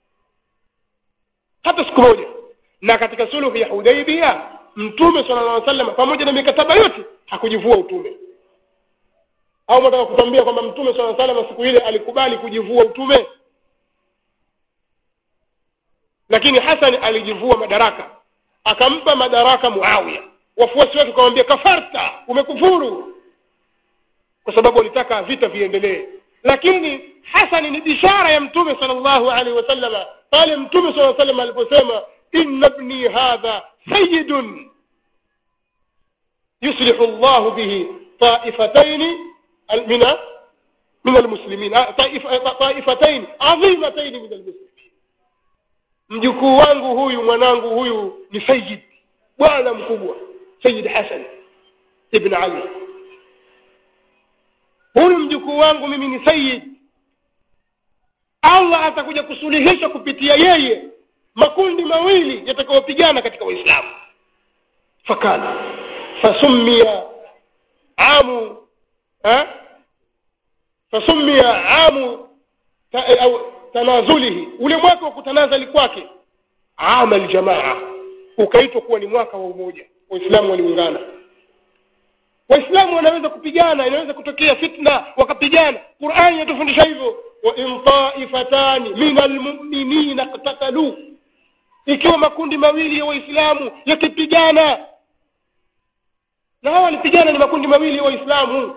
hata siku moja na katika suluhu ya hudaibia mtume sala llah sallam pamoja na mikataba yote hakujivua utume au nataka kutambia kwamba mtume sala sallam siku ile alikubali kujivua utume lakini hasan alijivua madaraka akampa madaraka muawiya wafuasi wake wakamwambia kafarta umekufuru kwa sababu walitaka vita viendelee lakini hasani ni bishara ya mtume sallallahu alaihi wasallama pale mtume sala sallam aliposema inna ibni hadha sayidun yuslihu llahu bihi taifataini min min almuslimin taifataini adhimataini min almuslimin mjukuu wangu huyu mwanangu huyu ni sayid bwana mkubwa sayid hasan ibn ali huyu mjukuu wangu mimi ni sayid allah atakuja kusuluhisha kupitia yeye makundi mawili yatakayopigana katika waislamu fakana fasumia amu ha? fasumia amu ta, au tanazulihi ule mwaka wa kutanazali kwake ama aljamaa ukaitwa kuwa ni mwaka wa umoja waislamu waliungana waislamu wanaweza kupigana inaweza kutokea fitna wakapigana qurani inatufundisha hivyo wain taifatani min almuminina ktatalu ikiwa makundi mawili ya waislamu yakipigana na hawa walipigana ni makundi mawili ya waislamu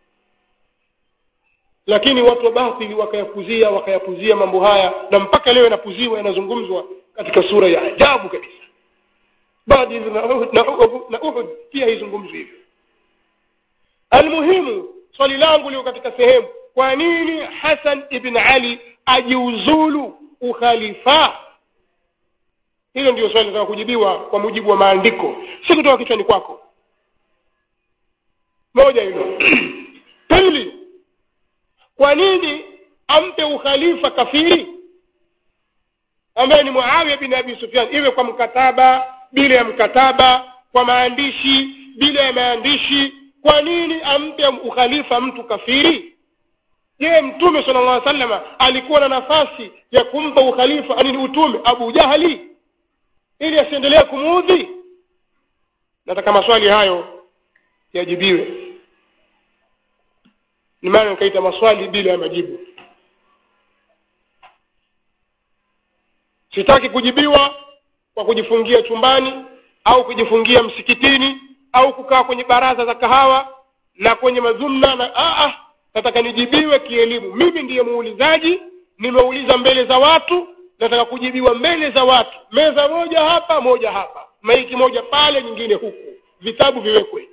lakini watu wa batili wakayapuzia wakayapuzia mambo haya na mpaka leo yanapuziwa yanazungumzwa katika sura ya ajabu kabisa baadi na uhud, na uhud, na uhud pia haizungumzwi hivyo almuhimu swali langu liko katika sehemu kwa nini hasan ibn ali ajiuzulu ukhalifa hilo ndio swali linataka kujibiwa kwa mujibu wa maandiko si kutoka kichwani kwako moja hilo pili kwa nini ampe ukhalifa kafiri ambaye ni muawiya bin abi sufyan iwe kwa mkataba bila ya mkataba kwa maandishi bila ya maandishi kwa nini ampe ukhalifa mtu kafiri je mtume sala llah salama alikuwa na nafasi ya kumpa ukhalifa anini utume abu jahali ili asiendelee kumuudhi nataka maswali hayo yajibiwe ni maana nikaita maswali bila ya majibu sitaki kujibiwa kwa kujifungia chumbani au kujifungia msikitini au kukaa kwenye baraza za kahawa na kwenye mazumna na aa nataka nijibiwe kielimu mimi ndiye muulizaji nimeuliza mbele za watu nataka kujibiwa mbele za watu meza moja hapa moja hapa maiki moja pale nyingine huku vitabu viwekwe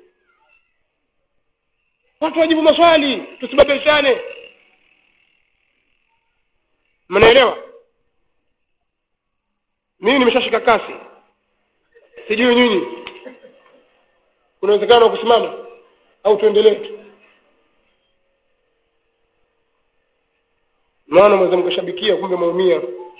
watu wajibu maswali tusibabishane mnaelewa mimi nimeshashika kasi sijui nyinyi kuna uwezekano wa kusimama au tuendelee tu maana mweza mkashabikia kumbe maumia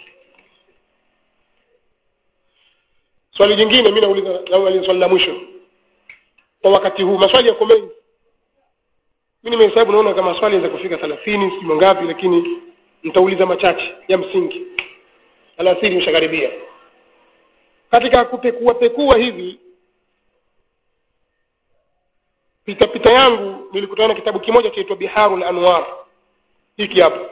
swali jingine mi nauliza nauliza swali la mwisho kwa wakati huu maswali yako mengi mi nimehesabu naona kama swali za kufika thelathini sijui mangapi lakini nitauliza machache ya msingi thelathini imeshakaribia katika kupekua pekua hivi pita pita yangu nilikutana na kitabu kimoja chaitwa biharul anwar hiki hapo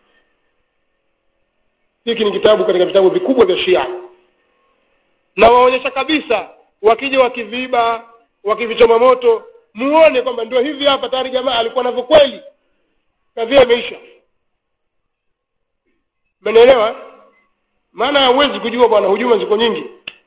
hiki ni kitabu katika vitabu vikubwa vya shia na waonyesha kabisa wakija wakiviba wakivichoma moto muone kwamba ndio hivi hapa tayari jamaa alikuwa navyo kweli kadhia imeisha umenielewa maana huwezi kujua bwana hujuma ziko nyingi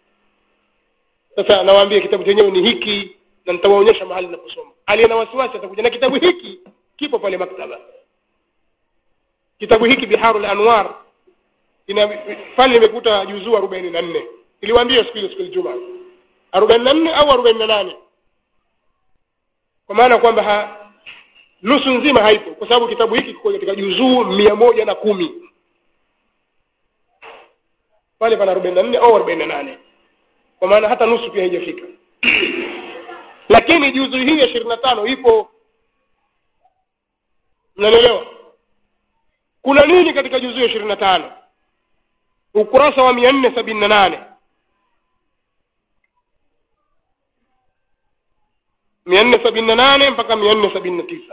sasa nawaambia kitabu chenyewe ni hiki na nitawaonyesha mahali naposoma aliye na wasiwasi atakuja na kitabu hiki kipo pale maktaba kitabu hiki biharul anwar ina pale nimekuta juzuu arobaini na nne iliwaambia siku ile siku ijumaa arobaini na nne au arobaini na nane kwa maana kwamba ha, nusu nzima haipo kwa sababu kitabu hiki kiko katika juzuu mia moja na kumi pale pana arobaini na nne au arobaini na nane kwa maana hata nusu pia haijafika lakini juzu hii ya ishirini na tano ipo mnanielewa kuna nini katika juzu ya ishirini na tano ukurasa wa mia nne sabini na nane mia nne sabini na nane mpaka mia nne sabini na tisa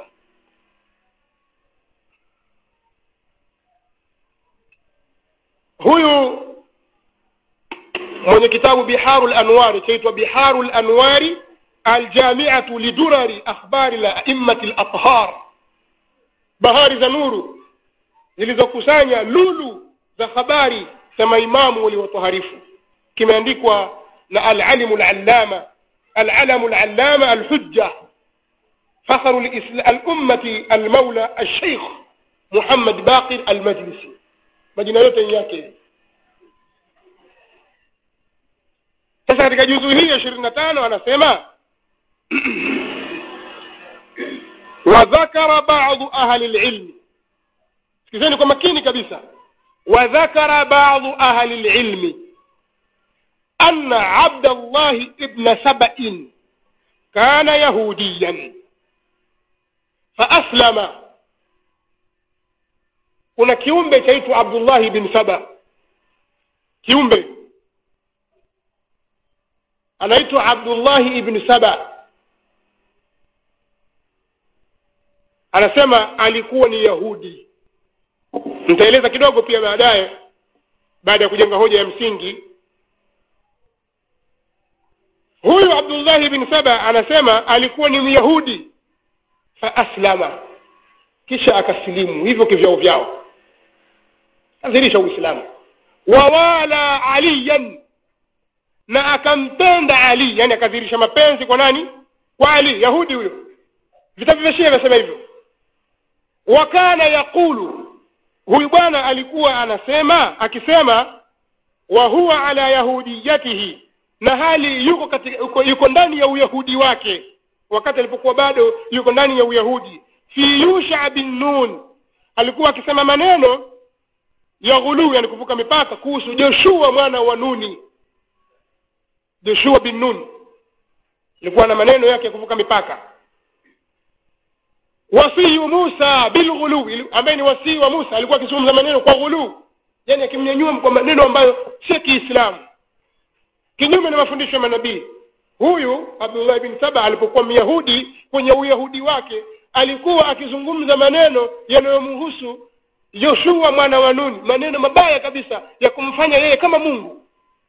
huyu mwenye kitabu biharu lanwari chaitwa biharu lanwari aljamiatu lidurari akhbari la aimmati lathhar bahari za nuru zilizokusanya lulu za habari za maimamu waliotoharifu kimeandikwa na alalimu lallama العلم العلامة الحجة فخر الأمة المولى الشيخ محمد باقر المجلسي majina yote yake sasa katika juzu hii ya ishirini na tano anasema wadhakara badu ahli lilmi sikizeni kwa makini kabisa wadhakara badu ahli lilmi أن عبد الله ابن سبأ كان يهوديا فأسلم kuna kiumbe chaitwa abdullahi bin saba kiumbe anaitwa abdullahi ibn saba anasema alikuwa ni yahudi nitaeleza kidogo pia baadaye baada ya kujenga hoja ya msingi huyu abdullahi bin saba anasema alikuwa ni myahudi faaslama kisha akasilimu hivyo kivyao vyao adhirisha uislamu wawala aliyan na akampenda ali yani akadhirisha mapenzi kwa nani kwa ali yahudi huyo vitabu vya shia vyasema hivyo wa kana yaqulu huyu bwana alikuwa anasema akisema wa huwa ala yahudiyatihi na hali yuko katika yuko, yuko ndani ya uyahudi wake wakati alipokuwa bado yuko ndani ya uyahudi fi yusha bin nun alikuwa akisema maneno ya ghuluu yani kuvuka mipaka kuhusu joshua mwana wa nuni joshua bin nun alikuwa na maneno yake ya kuvuka mipaka wasii musa bilghulu ambaye ni wasii wa musa alikuwa akizungumza maneno kwa ghuluu yani akimnyanyua kwa maneno ambayo si kiislamu kinyume na mafundisho ya manabii huyu abdullah bin saba alipokuwa myahudi kwenye uyahudi wake alikuwa akizungumza maneno yanayomhusu yoshua mwana wa nuni maneno mabaya kabisa ya kumfanya yeye kama mungu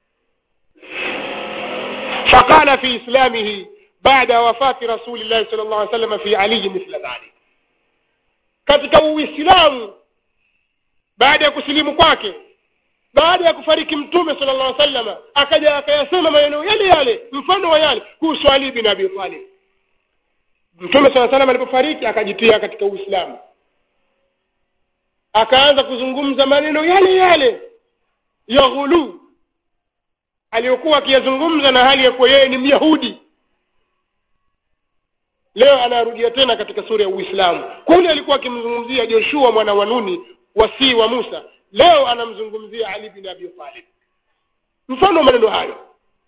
faqala fi islamihi baada wafati rasulillahi sal llah alih salama fi aliyi mithla dhalik katika uislamu baada ya kusilimu kwake baada ya kufariki mtume sala llah salama akaja akayasema maneno yale yale mfano wa yale kuhusu ali bin abi talib mtume saa salam alipofariki akajitia katika uislamu akaanza kuzungumza maneno yale yale ya ghuluu aliyokuwa akiyazungumza na hali ya kuwa yeye ni myahudi leo anarudia tena katika sura ya uislamu kule alikuwa akimzungumzia joshua mwana wa nuni wasii wa musa leo anamzungumzia ali bin abi talib mfano wa maneno hayo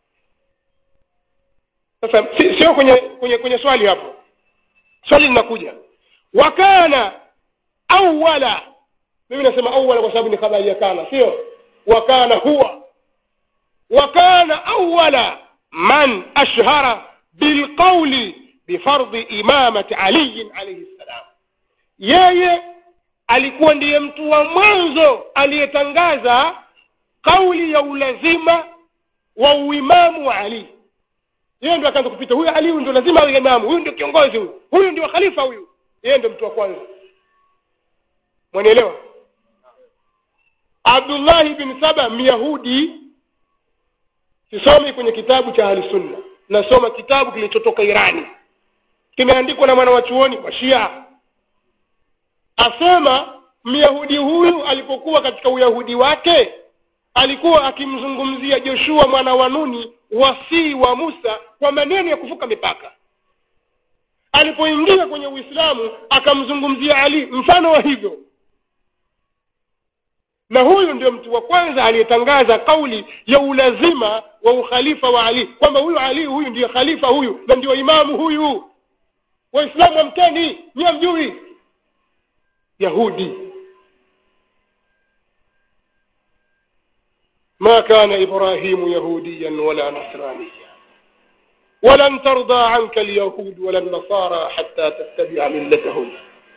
sasa si- sio kwenye kwenye kwenye swali hapo swali linakuja wakana awala mimi nasema awala kwa sababu ni habari ya kana sio wakana huwa wakana awala man ashhara bilqauli bifardhi imamati aliyin alaihi ssalam yeye alikuwa ndiye mtu wa mwanzo aliyetangaza kauli ya ulazima wa uimamu wa ali yeye ndio akaanza kupita huyu ali huyu ndio lazima awe imamu huyu ndio kiongozi huyu huyu ndio khalifa huyu yeye ndio mtu wa kwanza mwanielewa abdullahi bin saba myahudi sisomi kwenye kitabu cha ahlusunna nasoma kitabu kilichotoka irani kimeandikwa na mwana wa chuoni wa shia asema myahudi huyu alipokuwa katika uyahudi wake alikuwa akimzungumzia joshua mwana wa nuni wasii wa musa kwa maneno ya kuvuka mipaka alipoingia kwenye uislamu akamzungumzia ali mfano wa hivyo na huyu ndio mtu wa kwanza aliyetangaza kauli ya ulazima wa ukhalifa wa ali kwamba huyu ali huyu ndiyo khalifa huyu na ndio imamu huyu waislamu amkeni nyie mjui yahudi ما كان إبراهيم يهوديا ولا نصرانيا ولن ترضى عنك اليهود ولا النصارى حتى تتبع ملتهم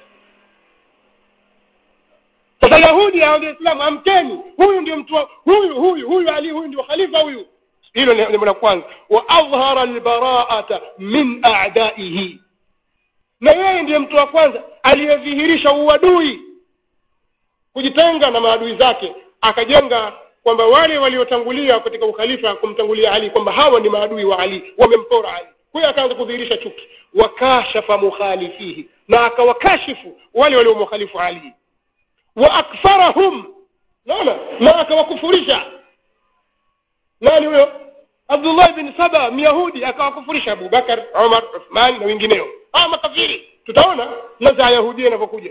sasa yahudi au islamu amkeni huyu ndio mtu wa- huyu huyu huyu ali huyu ndio khalifa huyu hilo ni jambo la kwanza wa adhhara albaraata min a'daihi na yeye ndiye mtu wa kwanza aliyedhihirisha uadui kujitenga na maadui zake akajenga kwamba wale waliotangulia katika ukhalifa kumtangulia ali kwamba hawa ni maadui wa ali wamempora ali kwa hiyo akaanza kudhihirisha chuki wakashafa mukhalifihi na akawakashifu wale waliomkhalifu ali wa akfarahum naona na akawakufurisha nani huyo abdullah bin saba myahudi akawakufurisha abubakar umar uthman na wengineo hawa makafiri tutaona naza yahudia inavyokuja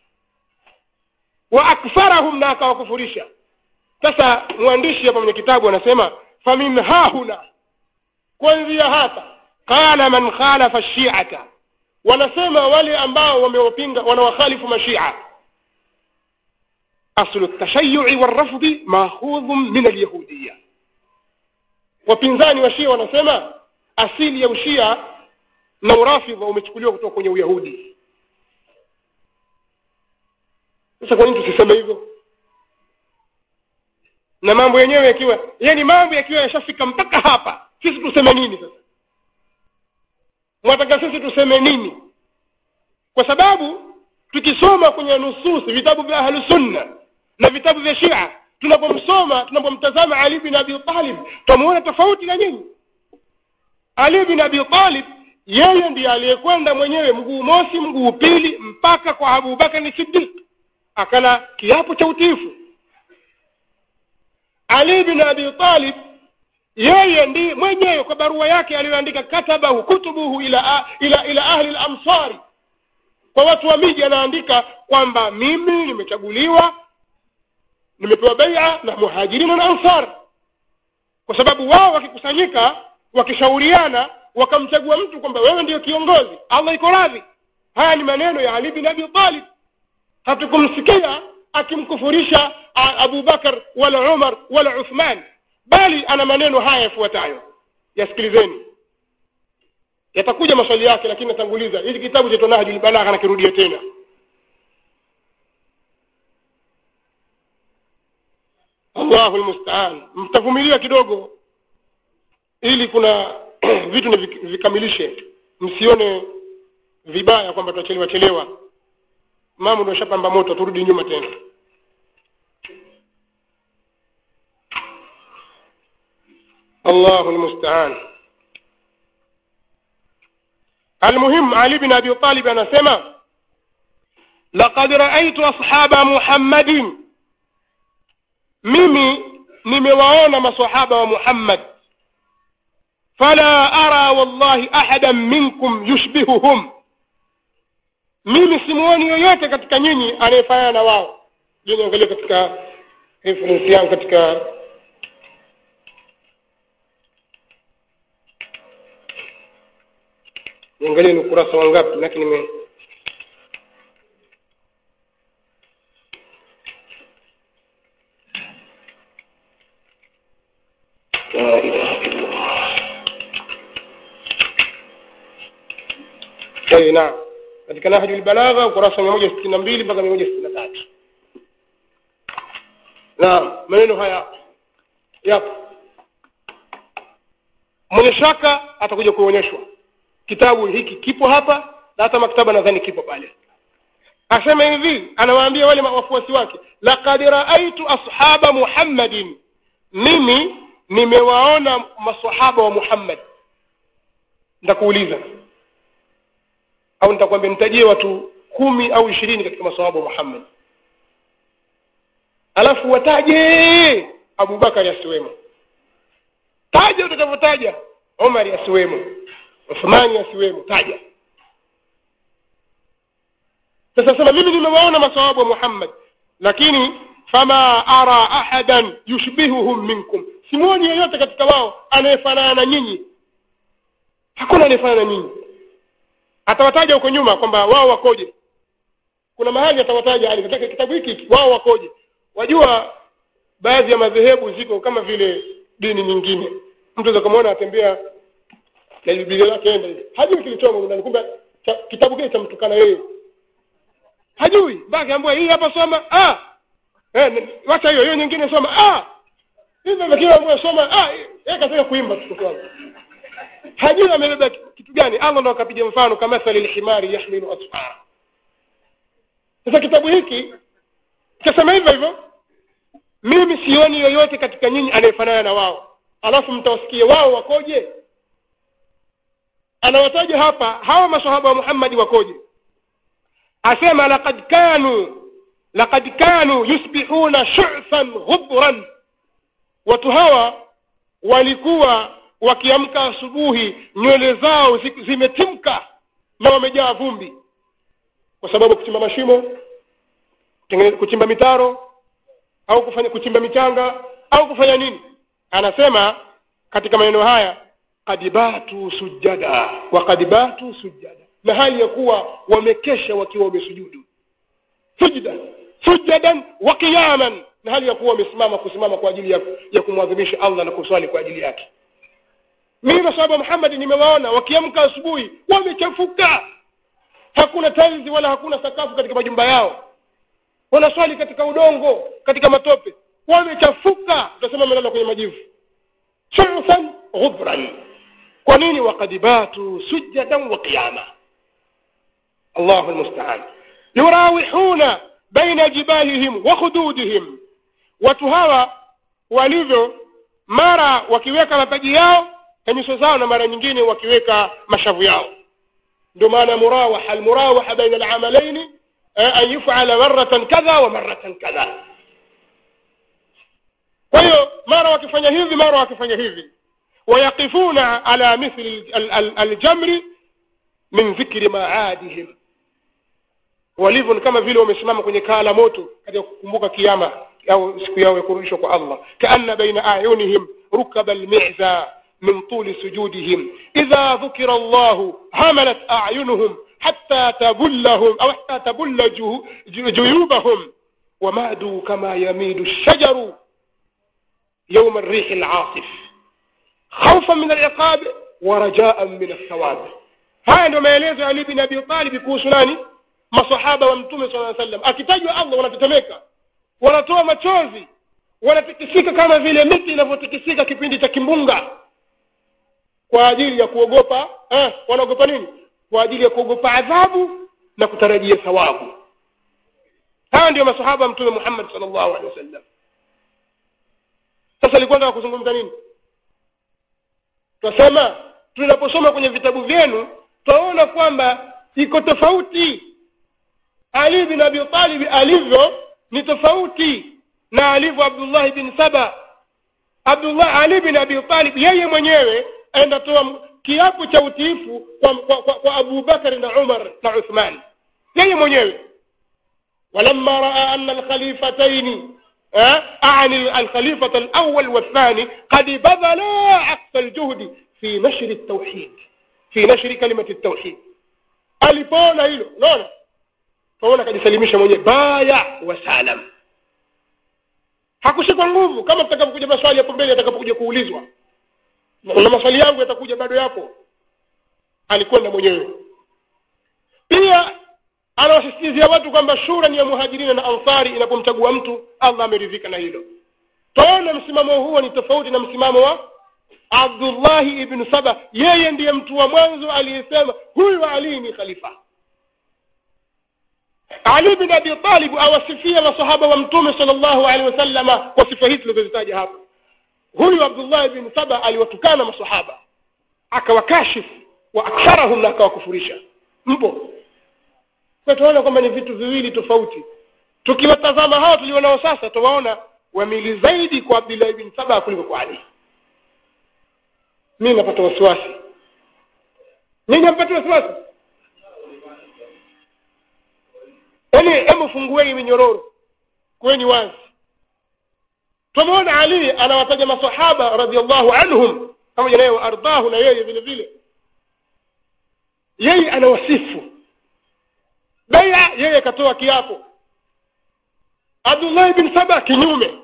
wa akfarahum na akawakufurisha sasa mwandishi hapa mwenye kitabu anasema famin hahuna kuanzia hapa qala man khalafa shiata wanasema wale ambao wamewapinga wanawakhalifu mashia aslu ltashayui walrafdi mahudhun min alyahudiya wapinzani wa shia wanasema asili ya ushia na urafidha umechukuliwa kutoka kwenye uyahudi sasa kwa nini tusiseme hivyo na mambo yenyewe yakiwa yani mambo yakiwa yashafika mpaka hapa sisi tuseme nini sasa mwataka sisi tuseme nini kwa sababu tukisoma kwenye nususi vitabu vya ahlusunna na vitabu vya shia tunapomsoma tunapomtazama ali bin abi talib twamuona tofauti na nyinyi ali bin abi talib yeye ndiye aliyekwenda mwenyewe mguu mosi mguu pili mpaka kwa abubakar siddiq akala kiapo cha utiifu ali bin abi talib yeye ndiye mwenyewe kwa barua yake aliyoandika katabahu kutubuhu ila, ila, ila ahli lamsari kwa watu wa miji anaandika kwamba mimi nimechaguliwa nimepewa beia na muhajirina na ansar kwa sababu wao wakikusanyika wakishauriana wakamchagua mtu kwamba wewe ndiyo kiongozi allah iko radhi haya ni maneno ya ali bin abi talib hatukumsikia akimkufurisha abu bakar wala umar wala uthman bali ana maneno haya yafuatayo yasikilizeni yatakuja maswali yake lakini natanguliza hili kitabu cha nahjul balagha nakirudia tena Allahu almusta'an mtavumilia kidogo ili kuna vitu ni vikamilishe msione vibaya kwamba tutachelewa chelewa mambo ndio shapamba moto turudi nyuma tena Allahu almusta'an المهم علي بن ابي طالب anasema laqad ra'aytu ashaba muhammadin mimi nimewaona maswahaba wa Muhammad fala ara wallahi ahadan minkum yushbihuhum mimi simuoni yoyote katika nyinyi anayefanana na wao je niangalie katika reference yangu katika niangalie ni ukurasa wangapi lakini nime لا إله إلا الله أي نعم katika nahju albalagha ukurasa mia moja sitini na mbili mpaka mia moja sitini na tatu naam maneno haya yapo mwenye shaka atakuja kuonyeshwa kitabu hiki kipo hapa na hata maktaba nadhani kipo pale asema hivi anawaambia wale wafuasi wake laqad raaitu ashaba muhammadin mimi nimewaona masahaba wa Muhammad nitakuuliza au nitakwambia nitajie watu kumi au ishirini katika masahaba wa Muhammad alafu wataje Abu Bakari asiwemo taja utakavyotaja Omar asiwemo Uthmani asiwemo taja sasa sema mimi nimewaona masahaba wa Muhammad lakini fama ara ahadan yushbihuhum minkum simuoni yeyote katika wao anayefanana na nyinyi hakuna anayefanana na nyinyi atawataja huko nyuma kwamba wao wakoje kuna mahali atawataja ali katika kitabu hiki wao wakoje wajua baadhi ya madhehebu ziko kama vile dini nyingine mtu aweza kumwona atembea na biblia lake enda hivi hajui kilichomo ndani kumbe kitabu kile chamtukana yeye hajui mpaka ambaye hii hapa soma ah eh wacha hiyo hiyo nyingine soma ah hivyo lakini ambaye soma ah yeye kataka kuimba mtoto wangu hajui amebeba kitu gani Allah ndo akapiga mfano kama thali alhimari yahmilu asfara sasa kitabu hiki kasema hivyo hivyo mimi sioni yoyote katika nyinyi anayefanana na wao alafu mtawasikie wao wakoje anawataja hapa hawa masahaba wa Muhammad wakoje asema laqad kanu laqad kanu yusbihuna shu'fan ghubran watu hawa walikuwa wakiamka asubuhi nywele zao zimetimka na wamejaa vumbi kwa sababu kuchimba mashimo kuchimba mitaro au kufanya kuchimba michanga au kufanya nini anasema katika maneno haya kadibatu sujada wa kadibatu sujada na hali ya kuwa wamekesha wakiwa wamesujudu sujda sujadan wa qiyaman na hali ya kuwa wamesimama kusimama kwa ajili ya, ya kumwadhimisha Allah na kuswali kwa ajili yake mimi masahaba Muhammad nimewaona wakiamka asubuhi wamechafuka hakuna tiles wala hakuna sakafu katika majumba yao wanaswali katika udongo katika matope wamechafuka utasema wamelala kwenye majivu shurfan ghubran kwa nini wakadibatu sujadan wa qiyama Allahu almusta'an yurawihuna baina jibalihim wa khududihim watu hawa walivyo mara wakiweka mapaji yao na nyuso zao na mara nyingine wakiweka mashavu yao ndio maana murawaha almurawaha baina al'amalaini an yuf'ala marratan kadha wa marratan kadha kwa hiyo mara wakifanya hivi mara wakifanya hivi wayaqifuna ala mithli aljamri min dhikri maadihim walivyo ni kama vile wamesimama kwenye kaa la moto katika kukumbuka kiama au siku yao ya kurudishwa kwa Allah kaanna baina ayunihim rukaba almi'za min tuli sujudihim idha dhukira Allah hamalat a'yunuhum حتى تبلهم أو حتى تبل جو- جو- جيوبهم ومادوا كما يميد الشجر يوم الريح العاصف خوفا من العقاب ورجاء من الثواب haya ndio maelezo ya Ali bin Abi Talib kuhusu nani masahaba wa mtume sallallahu alaihi wasallam akitajwa Allah wanatetemeka wanatoa machozi wanatikisika kama vile miti inavyotikisika kipindi cha kimbunga kwa ajili ya kuogopa eh, wanaogopa nini kwa ajili ya kuogopa adhabu na kutarajia thawabu haya ndio masahaba wa mtume Muhammad sallallahu alaihi wasallam sasa alikuwa nataka kuzungumza nini twasema tunaposoma kwenye vitabu vyenu twaona kwamba iko tofauti ali bin abi talib alivyo ni tofauti na alivyo abdullahi bin saba abdullah ali bin abi talib yeye mwenyewe aenda toa kiapo cha utiifu kwa, kwa, kwa, kwa abu bakari na umar na uthman yeye mwenyewe ولما راى ان الخليفتين أه؟ اعني الخليفه الاول والثاني قد بذلا اقصى الجهد في نشر التوحيد في نشر كلمه التوحيد alipoona hilo unaona tunaona akajisalimisha mwenyewe baya wa salam hakushikwa nguvu kama tutakapokuja maswali hapo mbele atakapokuja kuulizwa na maswali yangu yatakuja bado yapo alikwenda mwenyewe pia anawasisitizia watu kwamba shura ni ya muhajirina na ansari inapomchagua mtu allah ameridhika na hilo taona msimamo huo ni tofauti na msimamo wa abdullahi ibnu saba yeye ndiye mtu wa mwanzo aliyesema huyu ali ni khalifa ali bin abi talib awasifia masahaba wa mtume sal llahu alehi wasallama kwa sifa hizi tulizozitaja hapa huyu abdullah bin saba aliwatukana masahaba akawakashifu wa aktharahum na akawakufurisha mpo kwa tunaona kwamba ni vitu viwili tofauti tukiwatazama hao tulionao sasa tuwaona wamili zaidi kwa abdullah bin saba kuliko kwa ali mimi napata wasiwasi nyinyi mpata wasiwasi yaani hebu fungueni minyororo kweni wazi tumeona ali anawataja masahaba radiallahu anhum pamoja naye waardahu na yeye vile vile yeye anawasifu beia yeye akatoa kiapo abdullahi bin saba kinyume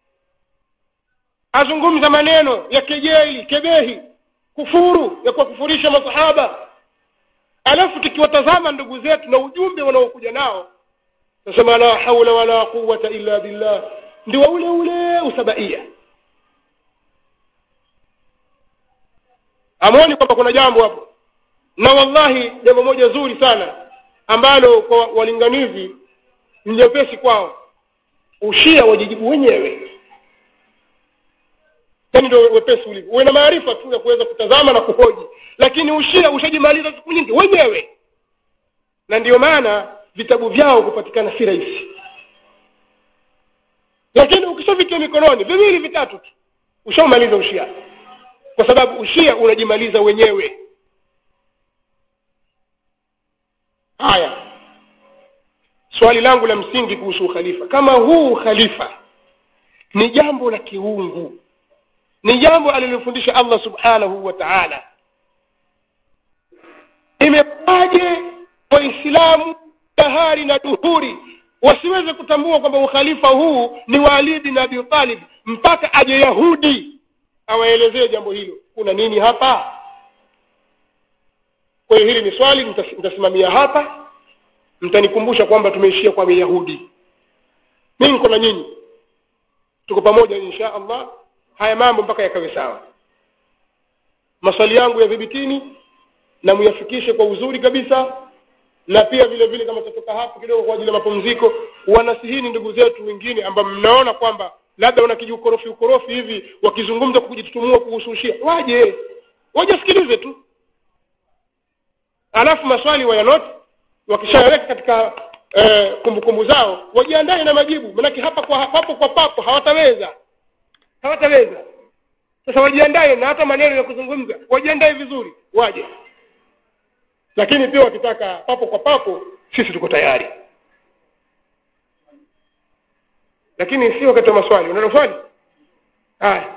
azungumza maneno ya kejeli kebehi kufuru ya kuwakufurisha masahaba alafu tukiwatazama ndugu zetu na ujumbe wanaokuja nao nasema la haula wala quwata illa billah ndio ule ule usabaia amwoni kwamba kuna jambo hapo na wallahi jambo moja zuri sana ambalo kwa walinganizi ni nyepesi kwao ushia wajijibu wenyewe yani ndio wepesi ulivyo uwe na maarifa tu ya kuweza kutazama na kuhoji lakini ushia ushajimaliza siku nyingi wenyewe na ndiyo maana vitabu vyao kupatikana si rahisi lakini ukishavitia mikononi viwili vitatu tu ushaumaliza ushia kwa sababu ushia unajimaliza wenyewe haya swali langu la msingi kuhusu ukhalifa kama huu ukhalifa ni jambo la kiungu ni jambo alilofundisha allah subhanahu wa taala imekuwaje waislamu dahari na duhuri wasiweze kutambua kwamba ukhalifa huu ni wa ali bin abi talib mpaka aje yahudi awaelezee jambo hilo kuna nini hapa kwa hiyo hili ni swali nitasimamia hapa mtanikumbusha kwamba tumeishia kwa myahudi mimi niko na nyinyi tuko pamoja insha allah haya mambo mpaka yakawe sawa maswali yangu yadhibitini na muyafikishe kwa uzuri kabisa na pia vile vile kama tutatoka hapo kidogo kwa ajili ya mapumziko wanasihini ndugu zetu wengine ambao mnaona kwamba labda wana kijiukorofi ukorofi hivi wakizungumza kujitutumua kuhusu ushia waje wajasikilize tu alafu maswali wayanoti wakishayaweka katika eh, kumbukumbu zao wajiandae na majibu manake hapa kwa papo kwa papo hawataweza hawataweza sasa wajiandae na hata maneno ya kuzungumza wajiandae vizuri waje lakini pia wakitaka papo kwa papo sisi tuko tayari lakini si wakati wa maswali unalo swali haya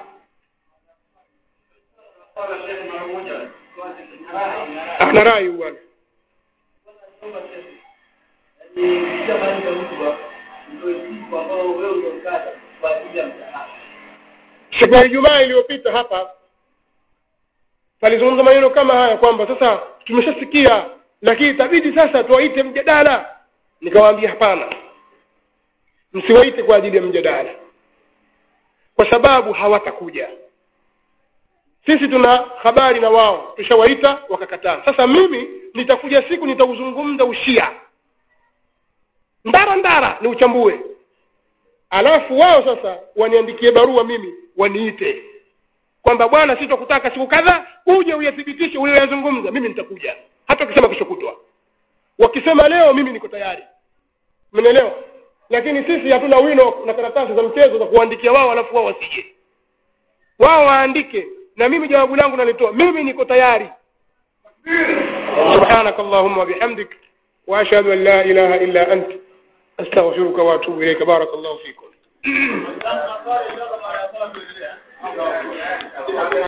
ana rai bwana siku ya ijumaa iliyopita hapa palizungumza maneno kama haya kwamba sasa tumeshasikia lakini itabidi sasa tuwaite mjadala nikawaambia hapana msiwaite kwa ajili ya mjadala kwa sababu hawatakuja sisi tuna habari na wao tushawaita wakakataa sasa mimi nitakuja siku nitauzungumza ushia ndara ndara ni uchambue alafu wao sasa waniandikie barua mimi waniite kwamba bwana sisi tukutaka siku kadhaa uje uyathibitishe ulioyazungumza mimi nitakuja hata ukisema kesho kutwa wakisema leo mimi niko tayari umeelewa lakini sisi hatuna wino na karatasi za mchezo za kuandikia wao alafu wao wasije wao waandike na mimi jawabu langu nalitoa mimi niko tayari سبحانك اللهم وبحمدك واشهد ان لا اله الا انت استغفرك واتوب اليك بارك الله فيكم